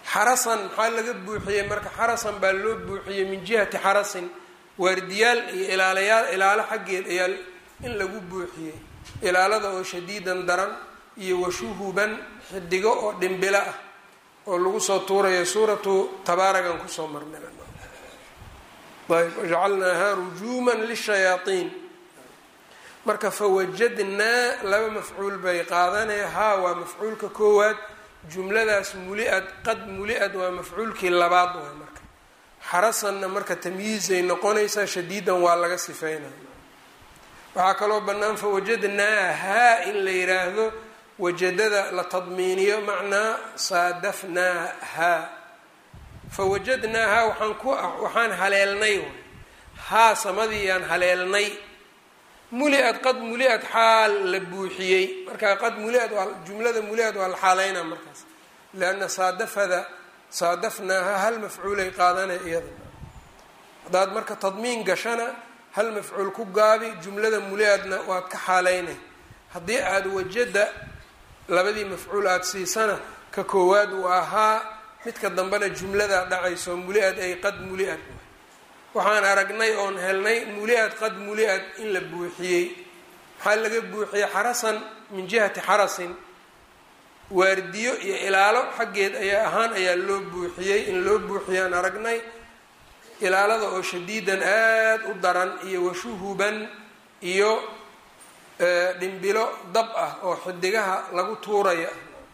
xarasan maxaa laga buuxiyey marka xarasan baa loo buuxiyey min jihati xarasin waardiyaal iyo ilaalayaal ilaalo xaggeed ayaa in lagu buuxiyey ilaalada oo shadiidan daran iyo washuhuban xidigo oo dhimbilo ah oo lagu soo tuurayo suuratu tabaaragan kusoo marnay ayb wajacalnaaha rujuuman lishayaaiin marka fawajadnaa laba mafcuul bay qaadanaya haa waa mafcuulka koowaad jumladaas muli-ad qad muli-ad waa mafcuulkii labaad waay marka xarasanna marka tamyiizay noqonaysaa shadiidan waa laga sifeynaya waxaa kaloo bannaan fawajadnaahaa in la yiraahdo wajadada la tadmiiniyo macnaa saadafnaahaa fawajadnaahaa waxaan ku waxaan haleelnay haa samadiiyaan haleelnay muli-ad qad muli-ad xaal la buuxiyey marka qad muli-ad waa jumlada muli-ad waa la xaaleynaa markaas leanna saadafada saadafnaahaa hal mafcuulay qaadanay iyada haddaad marka tadmiin gashana hal mafcuul ku gaabi jumlada muli-adna waad ka xaaleynay haddii aada wajada labadii mafcuul aada siisana ka koowaad uu ahaa midka dambena jumladaa dhacayso muli-ad ay qad muli-ad waxaan aragnay oon helnay muli-ad qad muli-ad in la buuxiyey maxaa laga buuxiyey xarasan min jihati xarasin waardiyo iyo ilaalo xaggeed ayaa ahaan ayaa loo buuxiyey in loo buuxiyaan aragnay ilaalada oo shadiidan aada u daran iyo washuhuban iyo dhimbilo dab ah oo xidigaha lagu tuuraya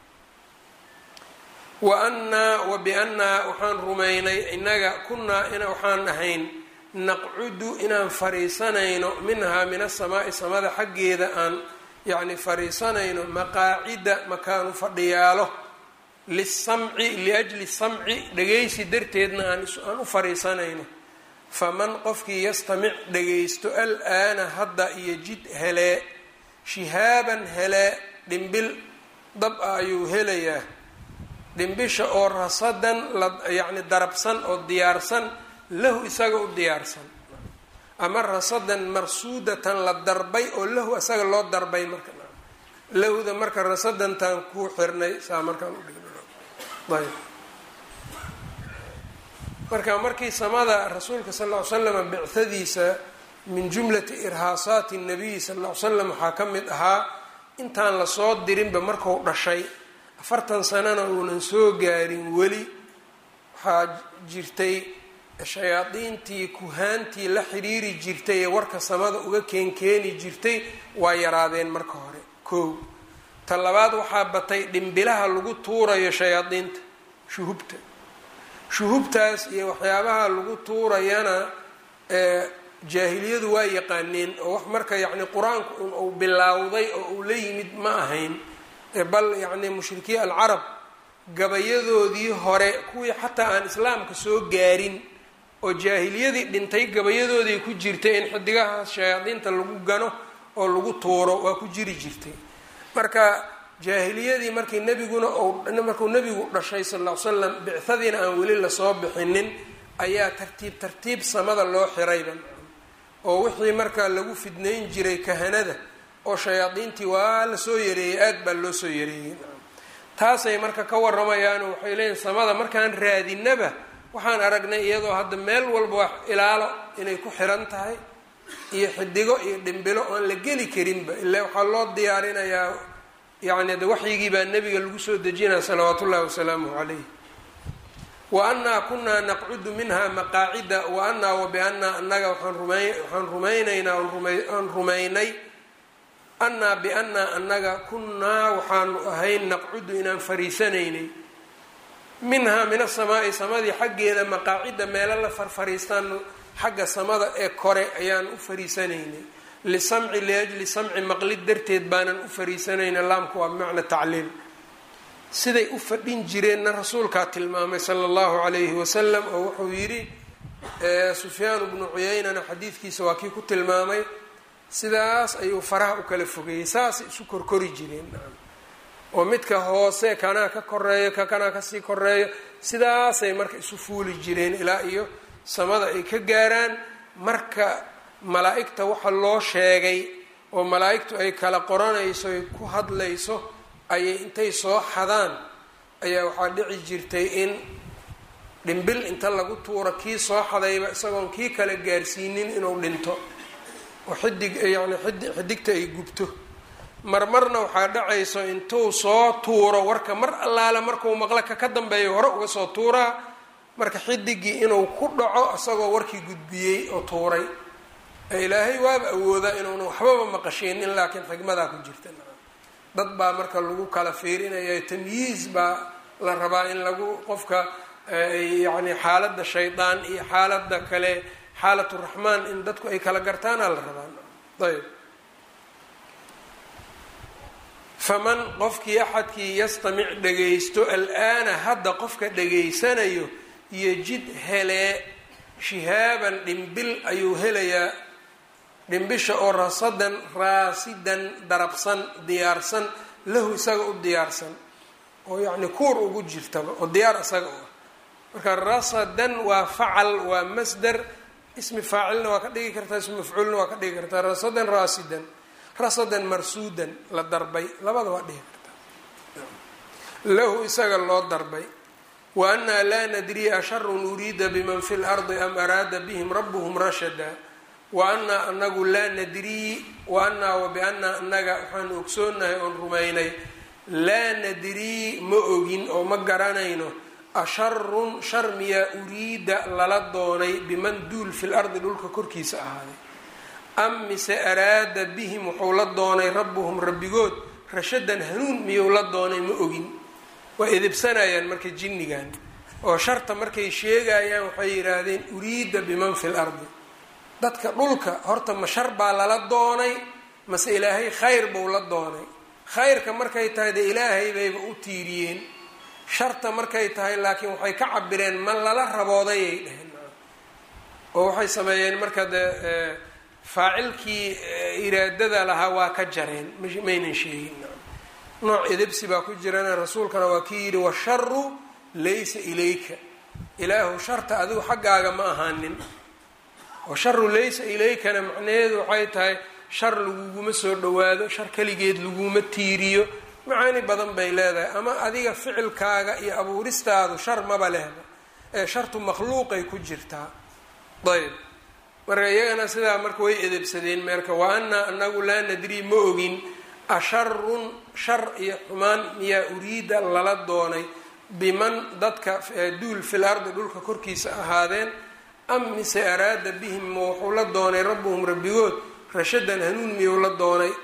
wa annaa wa biannaa waxaan rumaynay innaga kunnaa in waxaan ahayn naqcudu inaan fariisanayno minhaa min asamaa'i samada xaggeeda aan yacni fariisanayno maqaacida makaanu fadhiyaalo lisamci liajli samci dhagaysi darteedna aan u fariisanayno faman qofkii yastamic dhagaysto al-aana hadda iyo jid helee shihaaban helee dhimbil dab ah ayuu helayaa dhimbisha oo rasadan la yacni darabsan oo diyaarsan lahu isaga u diyaarsan ama rasadan marsuudatan la darbay oo lahu isaga loo darbay marka lahuda marka rasadantaan kuu xirnay saa markaan udhigna ayb marka markii samada rasuulka sal ll ly slam bicadiisa min jumlati irhaasaati nabiyi sal ll ly slam waxaa ka mid ahaa intaan lasoo dirinba marku dhashay afartan sanana uunan soo gaarin weli waxaa jirtay shayaadiintii kuhaantii la xiriiri jirtay ee warka samada uga keenkeeni jirtay waa yaraadeen marka hore kow ta labaad waxaa batay dhimbilaha lagu tuurayo shayaadiinta shuhubta shuhubtaas iyo waxyaabaha lagu tuurayana jaahiliyadu waa yaqaaneen oo wax marka yacni qur-aanku un uu bilaawday oo uu la yimid ma ahayn bal yacni mushrikiin alcarab gabayadoodii hore kuwii xataa aan islaamka soo gaarin oo jaahiliyadii dhintay gabayadoodii ku jirtay in xidigahaas shayaadiinta lagu gano oo lagu tuuro waa ku jiri jirtay marka jaahiliyadii markii nebiguna markuu nebigu dhashay sal ll ly slam bicadiina aan weli lasoo bixinin ayaa tartiib tartiib samada loo xirayba oo wixii marka lagu fidnayn jiray kahanada oo shayaadiintii waa lasoo yareeyey aad baa loo soo yareeyey taasay marka ka waramayaano waxay leeyihin samada markaan raadinaba waxaan aragnay iyadoo hadda meel walba wax ilaalo inay ku xiran tahay iyo xidigo iyo dhimbilo oan la geli karinba ilaa waxaa loo diyaarinayaa yacni de waxyigii baa nebiga lagu soo dejinaya salawaatu ullahi wasalaamuhu calayh wa annaa kunaa naqcudu minha maqaacida wa annaa wa biannaa annaga waxaan rumay waxaan rumaynaynaa aan rumaynay annaa biannaa annaga kunnaa waxaanu ahayn naqcudu inaan fariisanaynay minhaa min asamaa'i samadii xaggeeda maqaacida meelo la farfariistaanu xagga samada ee kore ayaan u fariisanaynay lisamci liajli samci maqlid darteed baanan u fariisanayna laamku waa bimacna tacliil siday u fadhin jireenna rasuulkaa tilmaamay sala allahu calayhi wasalam oo wuxuu yidhi sufyaanu bnu cuyeynana xadiidkiisa waa kii ku tilmaamay sidaas ayuu faraha u kala fogeeyey saasay isu korkori jireen oo midka hoose kanaa ka koreeyo ka kanaa kasii koreeyo sidaasay marka isu fuuli jireen ilaa iyo samada ay ka gaaraan marka malaa-igta waxa loo sheegay oo malaa-igtu ay kala qoranayso ay ku hadlayso ayay intay soo xadaan ayaa waxaa dhici jirtay in dhimbil inta lagu tuuro kii soo xadayba isagoon kii kale gaarsiinin inuu dhinto oo xidig yacni xidi xidigta ay gubto marmarna waxaa dhacayso intuu soo tuuro warka mar allaale markuu maqlo ka ka dambeeyo hore uga soo tuuraa marka xidigii inuu ku dhaco isagoo warkii gudbiyey oo tuuray ilaahay waaba awoodaa inuuna waxbaba maqasheenin laakiin xigmadaa ku jirta dad baa marka lagu kala fiirinaya tamyiiz baa la rabaa in lagu qofka yacni xaaladda shaydaan iyo xaaladda kale xaalat raxmaan in dadku ay kala gartaana la rabaa ayb faman qofkii axadkii yastamic dhagaysto al-aana hadda qofka dhageysanayo yejid helee shihaaban dhimbil ayuu helayaa dhimbisha oo rasadan raasidan darabsan diyaarsan lahu isaga u diyaarsan oo yacni kuur ugu jirtaba oo diyaar isaga u ah marka rasadan waa facal waa masdar ismi faacilna waa ka dhigi kartaa ismi mafcuulna waa ka dhigi kartaa rasadan raasidan rasadan marsuudan la darbay labada waa dhihi kartaa lahu isaga loo darbay wa annaa laa nadriya asharun uriida biman fi lardi am araada bihim rabuhum rashada wa annaa anagu laa nadrii wa annaa wa biannaa annaga waxaanu ogsoonahay oon rumaynay laa nadrii ma ogin oo ma garanayno asharun shar miyaa uriida lala doonay biman duul fil ardi dhulka korkiisa ahaaday am mise araada bihim wuxuu la doonay rabbuhum rabbigood rashadan hanuun miyuu la doonay ma ogin waa edebsanayaan marka jinnigan oo sharta markay sheegayaan waxay yidhaahdeen uriida biman fil ardi dadka dhulka horta ma shar baa lala doonay mase ilaahay khayr buu la doonay khayrka markay tahay dee ilaahay bayba u tiiriyeen sharta markay tahay laakiin waxay ka cabireen ma lala raboodayay dheheen oo waxay sameeyeen marka dee faacilkii iraadada lahaa waa ka jareen maynan sheegin nooc edebsi baa ku jirana rasuulkana waa kii yidhi washaru laysa ilayka ilaahu sharta adigu xaggaaga ma ahaanin washaru laysa ilaykana macnaheedu waxay tahay shar laguguma soo dhawaado shar keligeed laguma tiiriyo macaani badan bay leedahay ama adiga ficilkaaga iyo abuuristaadu shar maba lehba ee shartu makhluuqay ku jirtaa ayb marka iyagana sidaa marka way edebsadeen meerka wa annaa anagu laa nadrii ma ogin asharun shar iyo xumaan miyaa uriida lala doonay biman dadka duul fil ardi dhulka korkiisa ahaadeen am mise araada bihim ma wuxuu la doonay rabbuhum rabbigood rashadan hanuun miyuu la doonay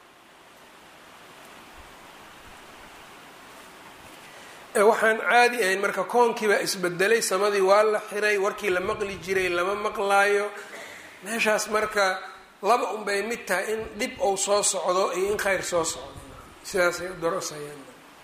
waxaan caadi ahayn marka koonkiibaa isbedelay samadii waa la xiray warkii la maqli jiray lama maqlaayo meeshaas marka laba unbay mid tahay in dhib ou soo socdo iyo in khayr soo socdo sidaasay dorosayaan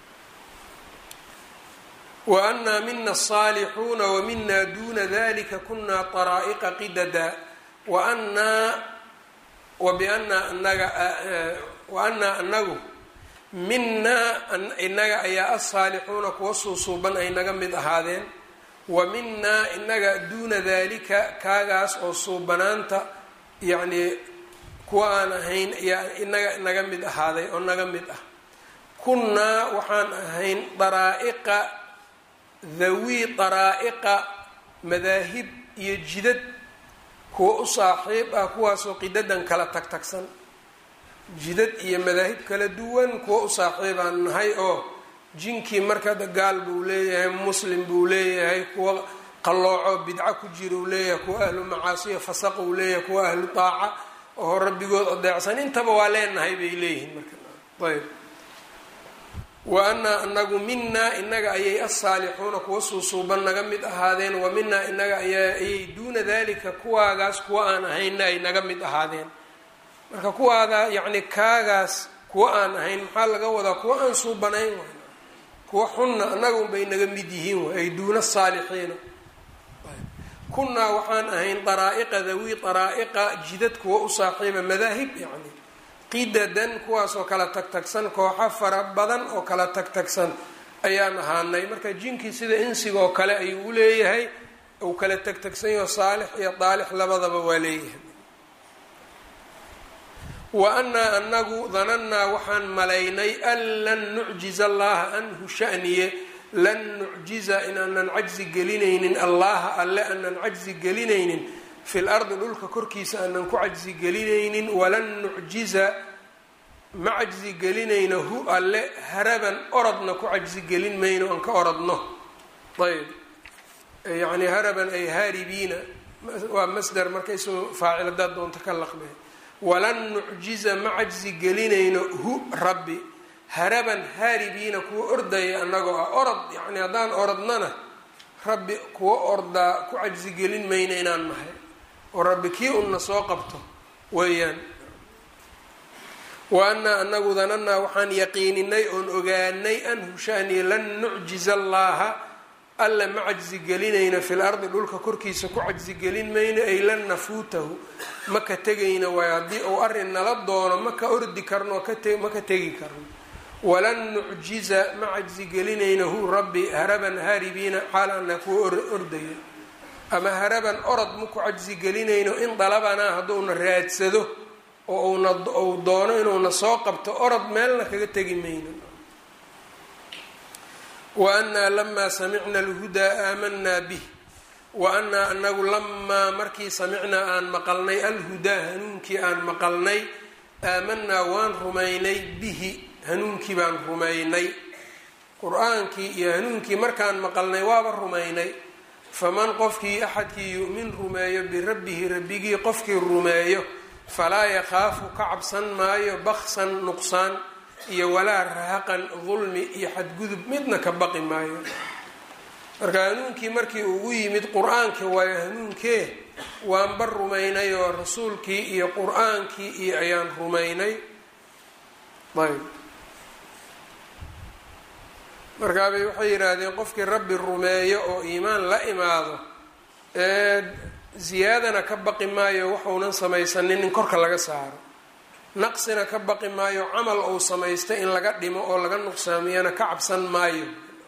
wa annaa mina asaalixuuna wa mina duuna dalika kunaa taraa'iqa qidada wa annaa wa biannaa anaga wa annaa anagu minaa inaga ayaa asaalixuuna kuwa suusuuban ay naga mid ahaadeen wa minaa inaga duuna dalika kaagaas oo suubanaanta yacnii kuwa aan ahayn ayaa inaga naga mid ahaaday oo naga mid ah kunnaa waxaan ahayn daraa'iqa dhawii daraa'iqa madaahib iyo jidad kuwa u saaxiib ah kuwaasoo qidadan kala tagtagsan jidad iyo madaahib kala duwan kuwa u saaxiibaan nahay oo jinkii marka gaal buu leeyahay muslim buu leeyahay kuwa qallooco bidco ku jira uu leeyahay kuwa ahlu macaasiya fasaq uu leeyahay kuwa ahlu taaca oo rabbigood adeecsan intaba waa leenahay bay leeyihiin marka ayb wa annaa anagu minaa inaga ayay asaalixuuna kuwa suusuuban naga mid ahaadeen wa minaa inaga ayay duuna dalika kuwaagaas kuwa aan ahayna ay naga mid ahaadeen marka kuwaada yacni kaagaas kuwa aan ahayn maxaa laga wadaa kuwa aan suubanayn waay kuwa xunna annaga unbay naga mid yihiin waay ay duuna saalixiina kunnaa waxaan ahayn daraa'iqa dawii daraa'iqa jidad kuwa u saaxiiba madaahib yacni qidadan kuwaasoo kala tagtagsan kooxo fara badan oo kala tagtagsan ayaan ahaanay marka jinkii sida insigoo kale ayuu u leeyahay uu kala tagtagsan yaho saalix iyo daalix labadaba waa leeyahay wa annaa anagu danannaa waxaan malaynay an lan nucjiza allaha anhu shaniye lan nucjiza inaanan cajzi gelinaynin allaha alle aanan cajzi gelinaynin fi lardi dhulka korkiisa aanan ku cajzi gelinaynin walan nucjiza ma cajzi gelinayno hu alle haraban orodna ku cajzi gelin mayno aan ka orodno ayb yacni haraban ay haaribiina waa masder marka isagoo faacil haddaad doonto ka laqbe walan nucjiza ma cajzi gelinayno hu rabbi haraban haaribiina kuwa ordaya annagoo ah orod yacni haddaan orodnana rabbi kuwa ordaa ku cajzi gelin mayno inaan nahay oo rabbi kii unna soo qabto weeyaan wa anaa anagu dananaa waxaan yaqiininay oon ogaanay an hushaani lan nucjiza allaaha alla ma cajzi gelinayno fil ardi dhulka korkiisa ku cajzi gelin mayno ay lan nafuutahu ma ka tegayno waay haddii uu arrin nala doono ma ka ordi karno ma ka tegi karno walan nucjiza ma cajzi gelinayno hu rabbi haraban haaribiina xaal ana kuwa ordaya ama haraban orod maku cajzi gelinayno in dalabanaa hadduuna raadsado oo una uu doono inuuna soo qabto orod meelna kaga tegi mayno wa anaa lamaa samicna alhudaa aamanaa bih wa anaa anagu lamaa markii samicnaa aan maqalnay alhudaa hanuunkii aan maqalnay aamanaa waan rumaynay bihi hanuunkii baan rumaynay qur-aankii iyo hanuunkii markaan maqalnay waaba rumaynay faman qofkii axadkii yu'min rumeeyo birabbihi rabbigii qofkii rumeeyo falaa yakhaafu ka cabsan maayo baksan nuqsaan iyo walaa rahaqan dulmi iyo xadgudub midna ka baqi maayo marka hanuunkii markii ugu yimid qur-aankii waayo hanuunkee waanba rumaynay oo rasuulkii iyo qur-aankii iyo ayaan rumaynay ayb markaabay waxay yidhaahdeen qofkii rabbi rumeeyo oo iimaan la imaado ee ziyaadana ka baqi maayo waxuunan samaysanin in korka laga saaro naqsina ka baqi maayo camal uu samaystay in laga dhimo oo laga nuqsaamiyana ka cabsan maayo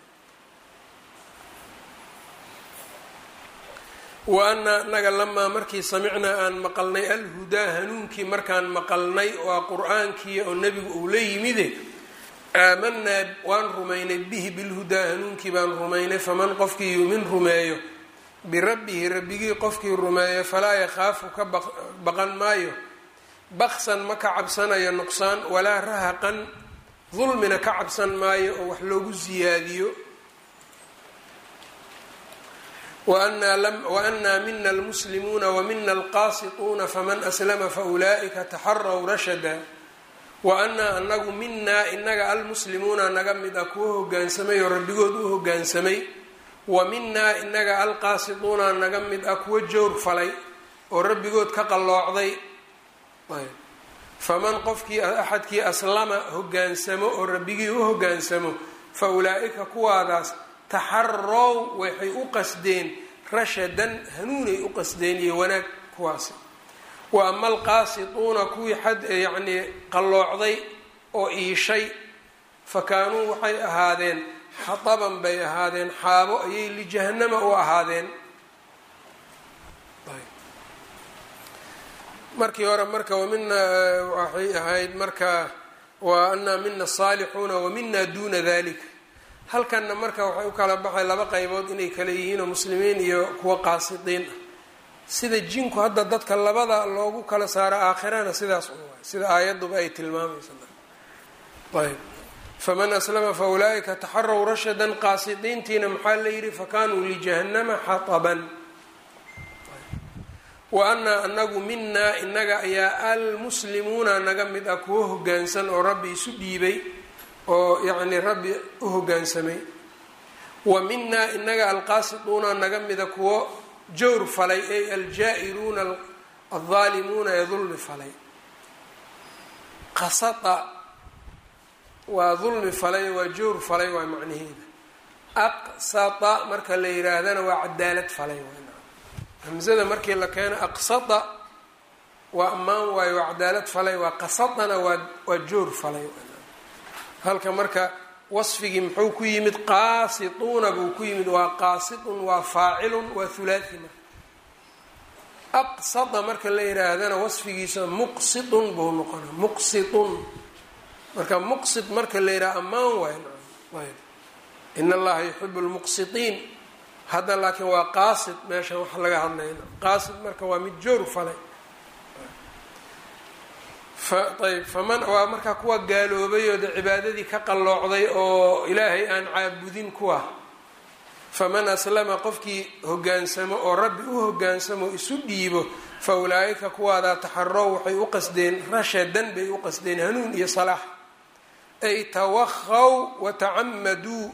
wa anaa naga lamaa markii samicnaa aan maqalnay alhudaa hanuunkii markaan maqalnay waa qur-aankii oo nebigu uu la yimide aamanaa waan rumaynay bihi bilhudaa hanuunkii baan rumaynay faman qofkii yuumin rumeeyo birabbihi rabbigii qofkii rumeeyo falaa yakhaafu ka baqan maayo baksan ma ka cabsanayo nuqsaan walaa rahaqan dulmina ka cabsan maayo oo wax loogu siyaadiyo waanaa mina almuslimuuna wamina alqaasituuna faman aslama faulaa'ika taxaraw rashada wa anaa anagu minaa inaga almuslimuuna naga mid ah kuwa hogaansamay oo rabbigood u hogaansamay wa minaa inaga alqaasituuna naga mid ah kuwa jowr falay oo rabbigood ka qalloocday faman qofkii axadkii aslama hogaansamo oo rabbigii u hogaansamo fa ulaa-ika kuwaadaas taxarow waxay u qasdeen rashadan hanuunay u qasdeen iyo wanaag kuwaasi wa ama alqaasituuna kuwii xad yacnii qalloocday oo iishay fa kaanuu waxay ahaadeen xataban bay ahaadeen xaabo ayay lijahanama u ahaadeen markii hore marka wamina waxay ahayd marka wa anaa mina asaalixuuna wamina duuna dalika halkanna marka waxay u kala baxay laba qaybood inay kala yihiin oo muslimiin iyo kuwa qaasidiin ah sida jinku hadda dadka labada loogu kala saaro aakhirana sidaas u waay sida aayaduba ay tilmaamaysa ayb faman aslama fa ulaaika taxaraw rashadan qaasidiintiina maxaa la yidhi fakanuu lijahanama xataban wa anaa anagu minaa inaga ayaa almuslimuuna naga mid ah kuwo hogaansan oo rabbi isu dhiibay oo yacni rabbi u hogaansamay wa minaa inaga alqaasituuna naga mida kuwo jawr falay ay aljaa-iruuna aldaalimuuna ee dulmi falay qasata waa dulmi falay waa jawr falay waa macnaheeda aqsata marka la yidhaahdana waa cadaalad falay hamzada markii la keeno aqsada waa ammaan waayo waa cadaalad falay waa qasadana waa waa joor falay halka marka wasfigii muxuu ku yimid qaasituuna buu ku yimid waa qaasitun waa faacilun waa hulaathi marka aqsada marka la yihaahdana wasfigiisa muqsitun buu noqona muqsitun marka muqsit marka la yidhaha ammaan waayo ayb in allaha yuxibu lmuqsitiin hadda laakiin waa qaasid meeshan wax laga hadlayna qaasid marka waa mid joor falay ayb faman waa markaa kuwa gaaloobay oo de cibaadadii ka qalloocday oo ilaahay aan caabudin kuwa faman aslama qofkii hogaansamo oo rabbi u hogaansamo isu dhiibo fa ulaa-ika kuwaadaa taxarow waxay u qasdeen rashadan bay u qasdeen hanuun iyo salaax ay tawakhaw watacamaduu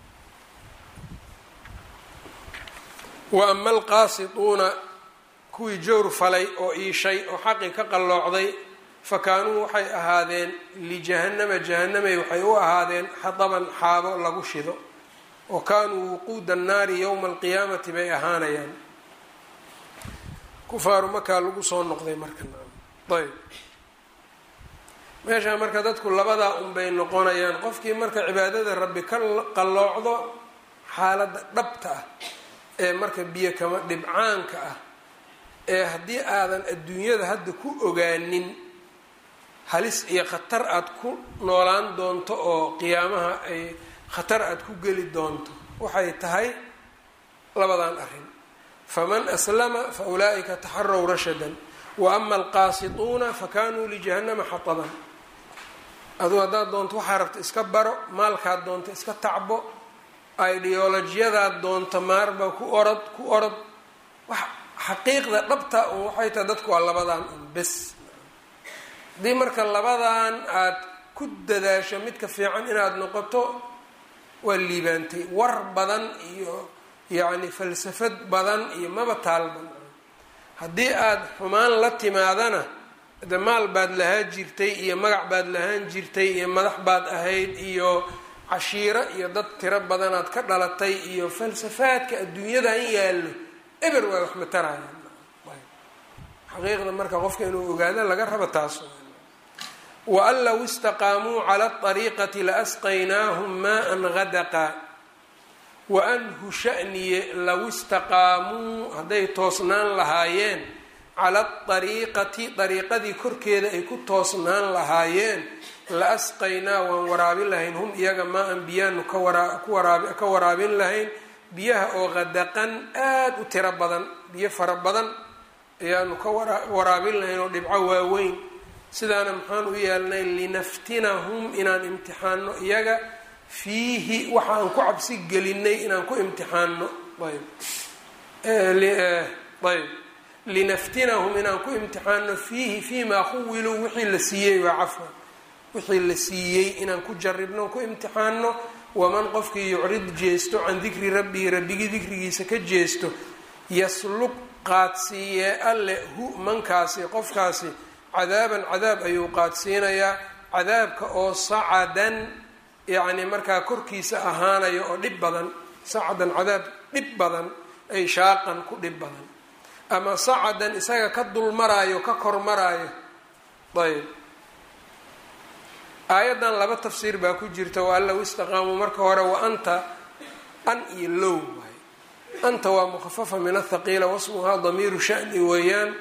wa ama alqaasituuna kuwii jowr falay oo iishay oo xaqii ka qalloocday fa kaanuu waxay ahaadeen lijahannama jahanamay waxay u ahaadeen xadaban xaabo lagu shido oo kaanuu wuquuda annaari yowma alqiyaamati bay ahaanayaan kufaaru makaa lagu soo noqday marka ayb meeshaa marka dadku labadaa unbay noqonayaan qofkii marka cibaadada rabbi ka qalloocdo xaaladda dhabta ah ee marka biyo kama dhibcaanka ah ee haddii aadan adduunyada hadda ku ogaanin halis iyo khatar aada ku noolaan doonto oo qiyaamaha ay khatar aada ku geli doonto waxay tahay labadan arrin faman aslama fa ulaa'ika taxarow rashadan wa ama alqaasituuna fa kanuu lijahannama xataban aduu haddaad doonto waxaa rabta iska baro maalkaad doonto iska tacbo ideolojiyadaad doonto maarba ku orod ku orod wax xaqiiqda dhabta un waxay tahay dadku waa labadan un bes haddii marka labadan aad ku dadaasho midka fiican inaad noqoto waa liibaantay war badan iyo yacni falsafad badan iyo maba taalban haddii aada xumaan la timaadana de maal baad lahaan jirtay iyo magac baad lahaan jirtay iyo madax baad ahayd iyo cashiiro iyo dad tiro badanaad ka dhalatay iyo falsafaadka adduunyadan yaallo eber waa wax matarayaan xaqiiqda marka qofka inuu ogaado laga rabo taas waan low istaqaamuu cala ariiqati laasqaynaahum maan hadaqa waanhu shaniye low istaqaamuu hadday toosnaan lahaayeen cala ariiqati dariiqadii korkeeda ay ku toosnaan lahaayeen la asqaynaa waan waraabin lahayn hum iyaga maa an biyaanu ka waraabin lahayn biyaha oo qadaqan aada u tiro badan biyo fara badan ayaanu ka waraabin lahayn oo dhibco waaweyn sidaana maxaan u yeelnay linaftinahum inaan imtixaano iyaga fiihi waxa aan ku cabsi gelinay inaan ku imtixaano ayb ayb linaftinahum inaan ku imtixaano fiihi fiimaa khuwiluu wixii la siiyey waa cafwan wixii la siiyey inaan ku jaribno ku imtixaano waman qofkii yucrid jeesto can dikri rabbihi rabbigii dikrigiisa ka jeesto yaslug qaadsiiyee alle hu mankaasi qofkaasi cadaaban cadaab ayuu qaadsiinayaa cadaabka oo sacadan yacni markaa korkiisa ahaanayo oo dhib badan sacadan cadaab dhib badan ay shaaqan ku dhib badan ama sacadan isaga ka dulmaraayo ka kormaraayo ayb aayaddan laba tafsiir baa ku jirta wa an low istaqaamuu marka hore wa anta an iyo low waay anta waa mukhafafa min athaqiila wasmuhaa damiiru shani weeyaan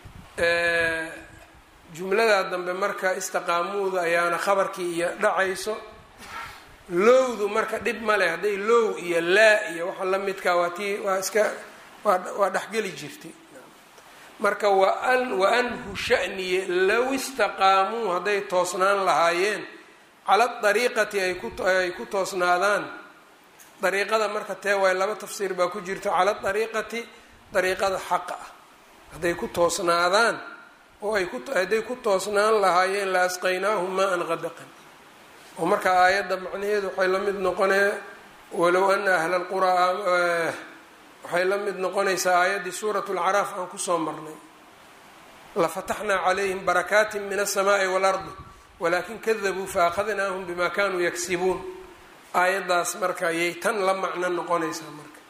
jumladaa dambe marka istaqaamuuda ayaana khabarkii iyo dhacayso lowdu marka dhib ma leh hadday low iyo laa iyo waxa la midkaa waa tii waa iska waa dhexgeli jirtay marka waan waanhu shaniye low istaqaamuu hadday toosnaan lahaayeen cala dariiqati ay ku toosnaadaan dariiqada marka tee waay laba tafsiir baa ku jirta cala dariiqati dariiqada xaqa ah hadday ku toosnaadaan oo ay hadday ku toosnaan lahaayeen la asqaynaahum maa an qadaqan oo marka aayadda macnaheedu waxay la mid noqonee walow ana ahla lquraa waxay la mid noqonaysaa aayaddii suurat lcaraaf aan kusoo marnay lafataxnaa calayhim barakaatin min alsamaai waalardi walakin kadabuu faahadnaahum bima kanuu yaksibuun aayaddaas marka ayay tan la macno noqonaysaa marka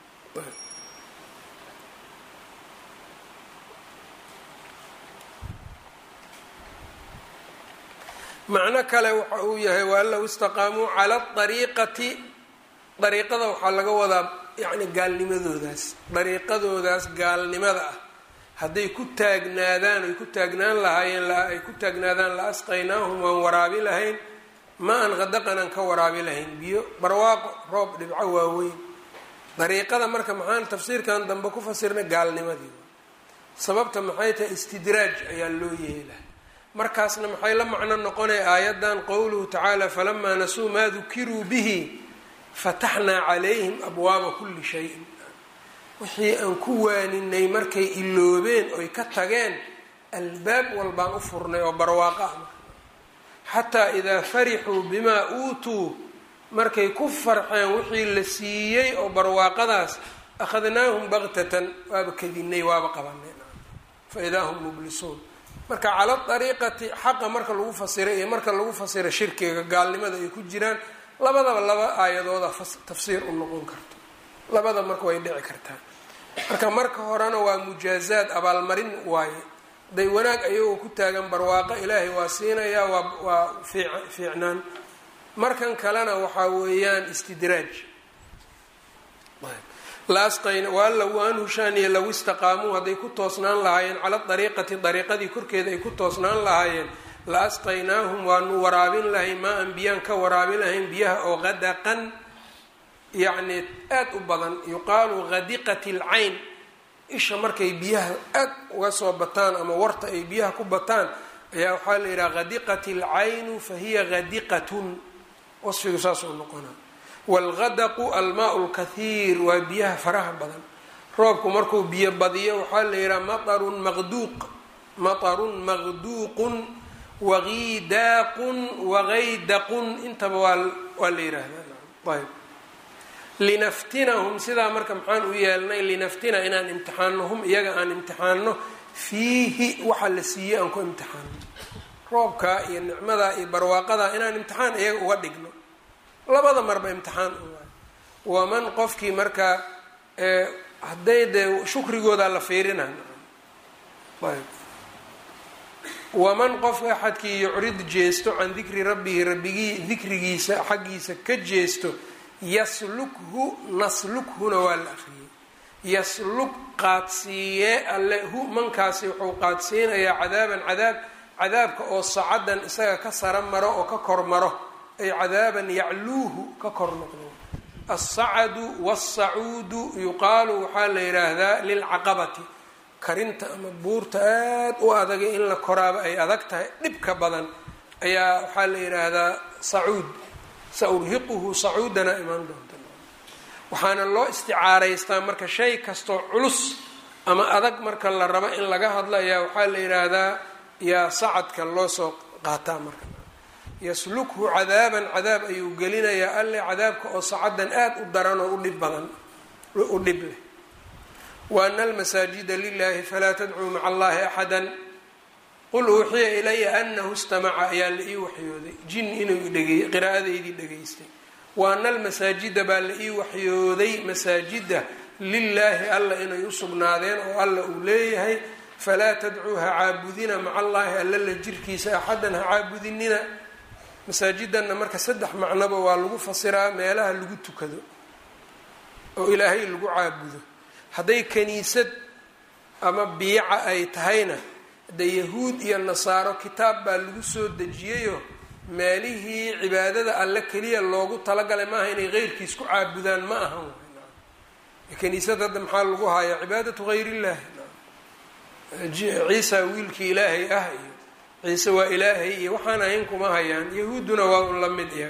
macno kale waxa uu yahay waan low istaqaamuu cala ariiqati dariiqada waxaa laga wadaa yacni gaalnimadoodaas dariiqadoodaas gaalnimada ah hadday ku taagnaadaan ay ku taagnaan lahaayeen ay ku taagnaadaan la asqaynaahum waan waraabi lahayn ma an qadaqanaan ka waraabi lahayn biyo barwaaqo roob dhibco waaweyn dariiqada marka maxaan tafsiirkan dambe ku fasirnay gaalnimadii sababta maxay tahay istidraaj ayaa loo yeelaa markaasna maxay la macno noqonaya aayaddan qowluhu tacaala falamaa nasuu maa dukiruu bihi fataxnaa calayhim abwaaba kulli shayin wixii aan ku waaninay markay iloobeen oy ka tageen albaab walbaan u furnay oo barwaaqo ah xataa idaa farixuu bimaa uutuu markay ku farxeen wixii la siiyey oo barwaaqadaas akhadnaahum baktatan waaba kadinay waaba qabanay fa idaa hum mublisuun marka cala dariiqati xaqa marka lagu fasira iyo marka lagu fasira shirkiga gaalnimada ay ku jiraan labadaba laba aayadooda tafsiir u noqon karto labada marka way dhici kartaa marka marka horena waa mujaazaad abaalmarin waaye day wanaag ayagoo ku taagan barwaaqo ilaahay waa siinayaa waa waa fiicnaan markan kalena waxaa weeyaan istidraaj laasqayna waan hushaaniye law istaqaamuu hadday ku toosnaan lahaayeen cala dariiqati dariiqadii korkeeda ay ku toosnaan lahaayeen la asqaynaahum waanu waraabin lahayn maa an biyaan ka waraabin lahayn biyaha oo qadaqan yacni aada u badan yuqaalu qadiqat alcayn isha markay biyaha aad uga soo bataan ama warta ay biyaha ku bataan ayaa waxaa la yidhaha qadiqat alcaynu fa hiya qadiqatun wasfigu saasoo noqona waalgadaqu almaa lkathiir waa biyaha faraha badan roobku markuu biyo badiyo waxaa la yidhaha maarun maqduuq matarun maqduuqun wagiidaaqun wagaydaqun intaba waa waa la yidhaahdaa ayb linaftinahum sidaa marka maxaan u yeelnay linaftina inaan imtixaano hum iyaga aan imtixaano fiihi waxa la siiyey aan ku imtixaano roobkaa iyo nicmadaa iyo barwaaqadaa inaan imtixaan iyaga uga dhigno labada marba imtixaan u waman qofkii markaa hadday dee shukrigoodaa la fiirina ayb waman qofka axadkii yucrid jeesto can dikri rabbihi rabbigii dikrigiisa xaggiisa ka jeesto yaslukhu naslukhuna waa la akriyey yasluk qaadsiiyee alle hu mankaasi wuxuu qaadsiinayaa cadaaban cadaab cadaabka oo sacadan isaga ka sara maro oo ka kor maro ay cadaaban yacluuhu ka kor noqdo alsacadu wاlsacuudu yuqaalu waxaa la yidhaahdaa lilcaqabati karinta ama buurta aad u adagay in la koraaba ay adag tahay dhibka badan ayaa waxaa la yidhaahdaa sacuud saurhiquhu sacuudana imaan doonta waxaana loo isticaaraystaa marka shay kastoo culus ama adag marka la rabo in laga hadlo ayaa waxaa la yidhaahdaa yaa sacadka loo soo qaataa marka yaslukhu cadaaban cadaab ayuu gelinayaa alle cadaabka oo sacadan aad u daran oo udhib badan u dhib leh wa ana almasaajida lilahi falaa tadcuu maca allahi axada qul uuxiya ilaya anahu istamaca ayaa la ii waxyooday jin inuu dhegey qiraa'adeydii dhegaystay wa ana almasaajida baa la ii waxyooday masaajida lilaahi alla inay u sugnaadeen oo alla uu leeyahay falaa tadcuu ha caabudina maca allaahi alla la jirkiisa axadan ha caabudinina masaajidanna marka saddex macnoba waa lagu fasiraa meelaha lagu tukado oo ilaahay lagu caabudo hadday kaniisad ama biica ay tahayna de yahuud iyo nasaaro kitaab baa lagu soo dejiyayo meelihii cibaadada alle keliya loogu talagalay maaha inay qeyrkiis ku caabudaan ma ahan kaniisad hadda maxaa lagu hayaa cibaadatu hayr illahi ciisa wiilkii ilaahay ah iyo ciise waa ilaahay iyo waxaan ahayn kuma hayaan yahuudduna waa un la mid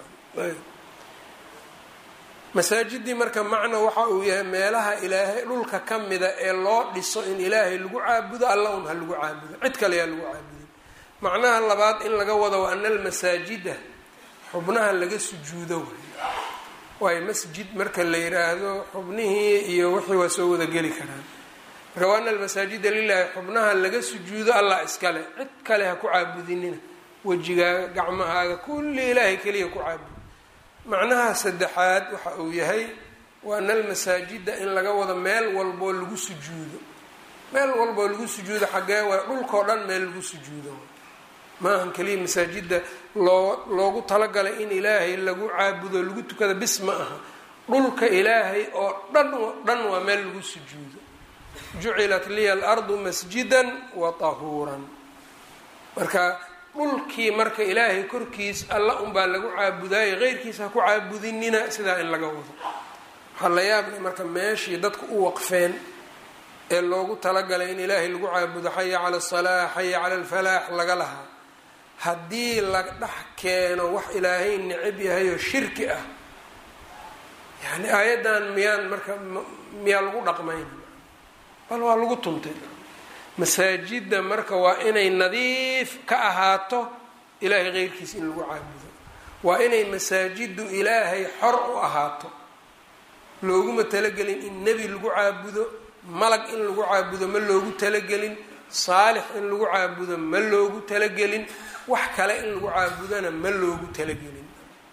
masaajidii marka macno waxa uu yahay meelaha ilaahay dhulka ka mida ee loo dhiso in ilaahay lagu caabudo alla un ha lagu caabudo cid kale yaa lagu caabudin macnaha labaad in laga wado wa ana almasaajida xubnaha laga sujuudo waayo masjid marka la yiraahdo xubnihii iyo wixii waa soo wada geli karaan marka wa ana almasaajida lilahi xubnaha laga sujuudo allah iskale cid kale ha ku caabudinina wejigaaga gacmahaaga kulli ilaahay keliya ku caabudo macnaha saddexaad waxa uu yahay wa ana almasaajida in laga wado meel walboo lagu sujuudo meel walboo lagu sujuudo xaggee waa dhulkao dhan meel lagu sujuudo maahan keliya masaajida loo loogu talagalay in ilaahay lagu caabudo lagu tukada bis ma aha dhulka ilaahay oo dhan dhan waa meel lagu sujuudo jucilat liya alardu masjidan wa tahuuran marka dhulkii marka ilaahay korkiis alla unbaa lagu caabudaayo qeyrkiis ha ku caabudinina sidaa in laga wado waxaa la yaabla marka meeshii dadku u waqfeen ee loogu talagalay in ilaahay lagu caabudo xaya cala asalaax xaya cala alfalaax laga lahaa haddii la dhex keeno wax ilaahay necab yahay oo shirki ah yani aayaddan miyaan marka miyaa lagu dhaqmayn bal waa lagu tuntay masaajidda marka waa inay nadiif ka ahaato ilaahay qeyrkiisa in lagu caabudo waa inay masaajiddu ilaahay xor u ahaato looguma talagelin in nebi lagu caabudo malag in lagu caabudo ma loogu talagelin saalix in lagu caabudo ma loogu talagelin wax kale in lagu caabudona ma loogu talagelin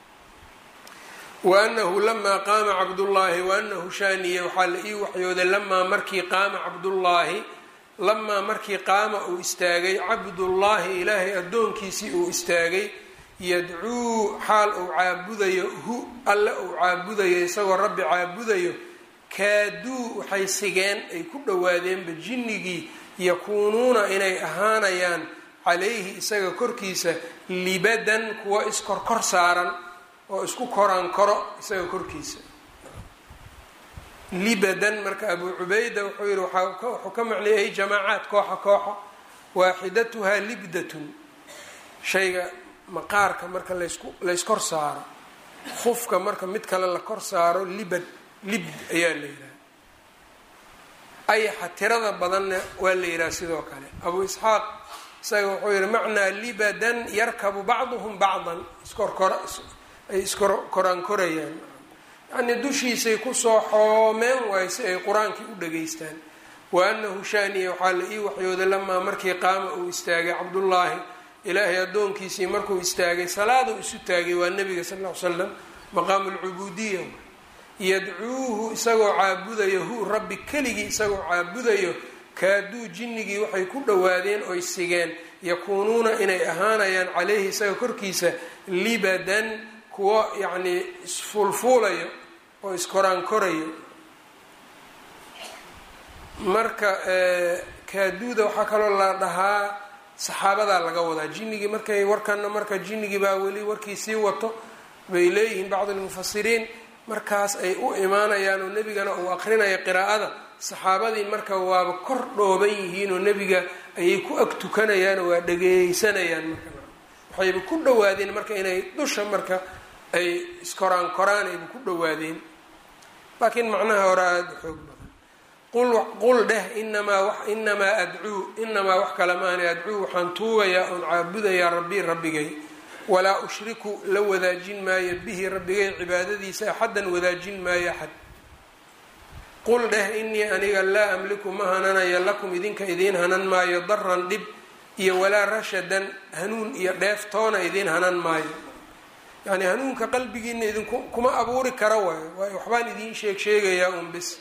waanahu lamaa qaama cabdullaahi waanahu shaaniye waxaa la ii waxyooday lamaa markii qaama cabdullaahi lamaa markii qaama uu istaagay cabdullaahi ilaahay addoonkiisii uu istaagay yadcuu xaal uu caabudayo hu alle uu caabudayo isagoo rabbi caabudayo kaaduu waxay sigeen ay ku dhowaadeenba jinnigii yakuunuuna inay ahaanayaan calayhi isaga korkiisa libadan kuwa iskorkor saaran oo isku koraan koro isaga korkiisa libadan marka abuu cubayda wuxuu yihi wuxuu ka macneeyay jamaacaad kooxa kooxa waaxidatuhaa libdatun shayga maqaarka marka laysku layskor saaro khufka marka mid kale la kor saaro libad libd ayaa la yidhaha ayaxa tirada badanna waa la yidhaha sidoo kale abuu isxaaq isaga wuxuu yihi macnaa libadan yarkabu bacduhum bacdan iskorkor ay iskoraan korayaan yacnii dushiisay kusoo xoomeen waayo si ay qur-aankii u dhageystaan wa anahu shaaniya waxaa la ii waxyooday lamaa markii qaama uu istaagay cabdullaahi ilaahay addoonkiisii markuu istaagay salaaduu isu taagay waa nebiga sal ll ly slam maqaamu lcubuudiya yadcuuhu isagoo caabudayo hu rabbi keligii isagoo caabudayo kaaduu jinnigii waxay ku dhowaadeen oy sigeen yakuunuuna inay ahaanayaan caleyhi isaga korkiisa libadan kuwo yacnii isfuulfuulayo oo iskoraan korayo marka kaaduuda waxaa kaloo la dhahaa saxaabadaa laga wadaa jinnigii markay warkana marka jinnigii baa weli warkii sii wato bay leeyihiin bacdu lmufasiriin markaas ay u imaanayaan oo nebigana uu aqrinaya qiraa'ada saxaabadii marka waaba kor dhooban yihiin oo nebiga ayay ku ag tukanayaanoo waa dhageysanayaan marka waxayba ku dhawaadeen marka inay dusha marka ay iskoraan koraan ayba ku dhawaadeen laakiin macnaha hore aada xoog badan qul dheh inamaa inamaa adcuu inamaa wax kale maana adcuu waxaan tuugayaa oon caabudayaa rabbii rabbigay walaa ushriku la wadaajin maayo bihi rabbigay cibaadadiisa axaddan wadaajin maayo axad qul dheh inii aniga laa amliku ma hananayo lakum idinka idiin hanan maayo daran dhib iyo walaa rashadan hanuun iyo dheeftoona idiin hanan maayo yacnii hanuunka qalbigiina idinku kuma abuuri kara waayo waayo waxbaan idiin sheeg sheegayaa un bis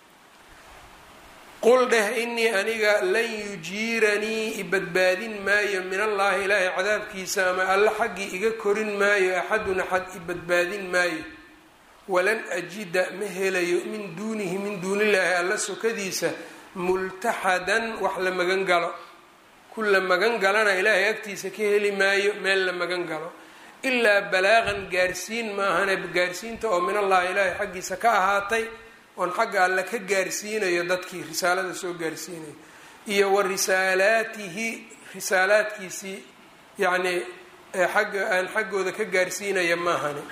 qul dheh inii aniga lan yujiiranii ibadbaadin maayo min allaahi ilaahay cadaabkiisa ama alle xaggii iga korin maayo axadun axad ibadbaadin maayo walan ajida ma helayo min duunihi min duunillaahi alla sokadiisa multaxadan wax la magan galo ku la magan galana ilaahay agtiisa ka heli maayo meel la magan galo ilaa balaaqan gaarsiin maahane gaarsiinta oo min allahi ilaahay xaggiisa ka ahaatay oon xagga alle ka gaarsiinayo dadkii risaalada soo gaarsiinayo iyo wa risaalaatihi risaalaadkiisii yacnii xagga aan xaggooda ka gaarsiinaya maahane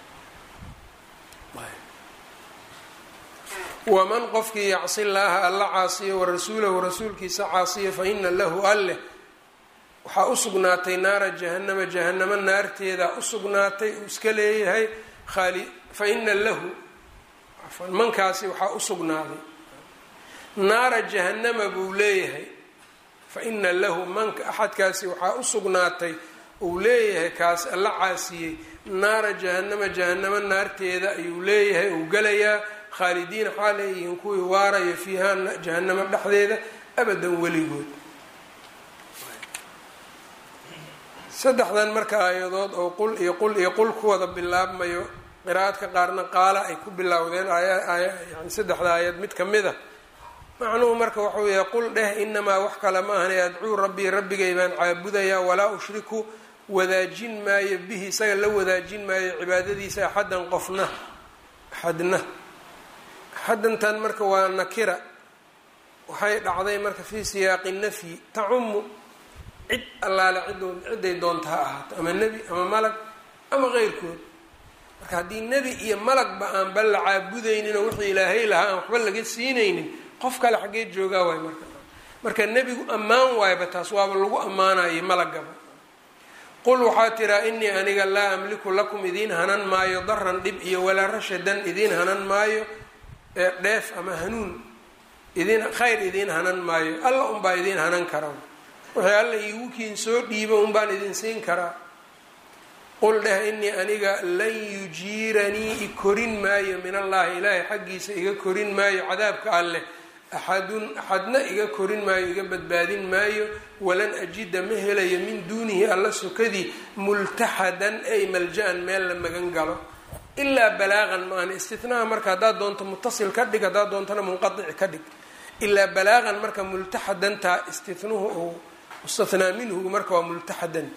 waman qofkii yacsi llaaha alla caasiyo wa rasuulahu rasuulkiisa caasiyo fa ina lahu alleh waxaa u sugnaatay naara jahanama jahanamo naarteeda u sugnaatay uu iska leeyahay aali fa ina lahu mankaasi waxaa u sugnaaday naara jahanama buu leeyahay fa ina lahu manka axadkaasi waxaa u sugnaatay uu leeyahay kaas alla caasiyey naara jahanama jahanamo naarteeda ayuu leeyahay uu galayaa khaalidiina xaa leeyihiin kuwii waarayo fiiha jahanamo dhexdeeda abadan weligood saddexdan marka aayadood oo qul iyo qul iyo qul ku wada bilaabmayo qiraa'adka qaarna qaala ay ku bilowdeen yani saddexda aayad mid ka mid a macnuhu marka wuxuu yahay qul dheh inamaa wax kale ma ahane adcuu rabbii rabbigay baan caabudayaa walaa ushriku wadaajin maayo bihi isaga la wadaajin maayo cibaadadiisa axaddan qofna axadna axaddantan marka waa nakira waxay dhacday marka fii siyaaqi nafyi tacumu cid allaale cidood ciday doonta ha ahaato ama nebi ama malag ama qeyrkood marka haddii nebi iyo malagba aan ba la caabudaynin oo wixii ilaahay lahaa aan waxba laga siinaynin qof kale xaggee joogaa waay marka marka nebigu ammaan waayba taas waaba lagu ammaanayo malagaba qul waxaa tiraa inii aniga laa amliku lakum idiin hanan maayo daran dhib iyo walaa rashadan idiin hanan maayo dheef ama hanuun idin khayr idiin hanan maayo alla unbaa idiin hanan kara wixii alla iigu kiin soo dhiibo unbaan idin siin karaa qul dheh inii aniga lan yujiiranii i korin maayo min allahi ilaahay xaggiisa iga korin maayo cadaabka alleh axadun axadna iga korin maayo iga badbaadin maayo walan ajida ma helayo min duunihi alla sokadii multaxadan ay malja-an meel la magan galo ilaa balaaqan ma ahna istinaha marka haddaad doonto mutasil ka dhig haddaad doontona munqadic ka dhig ilaa balaaqan marka multaxadantaa istinuhu ou mustathnaa minhu marka waa multaxadanta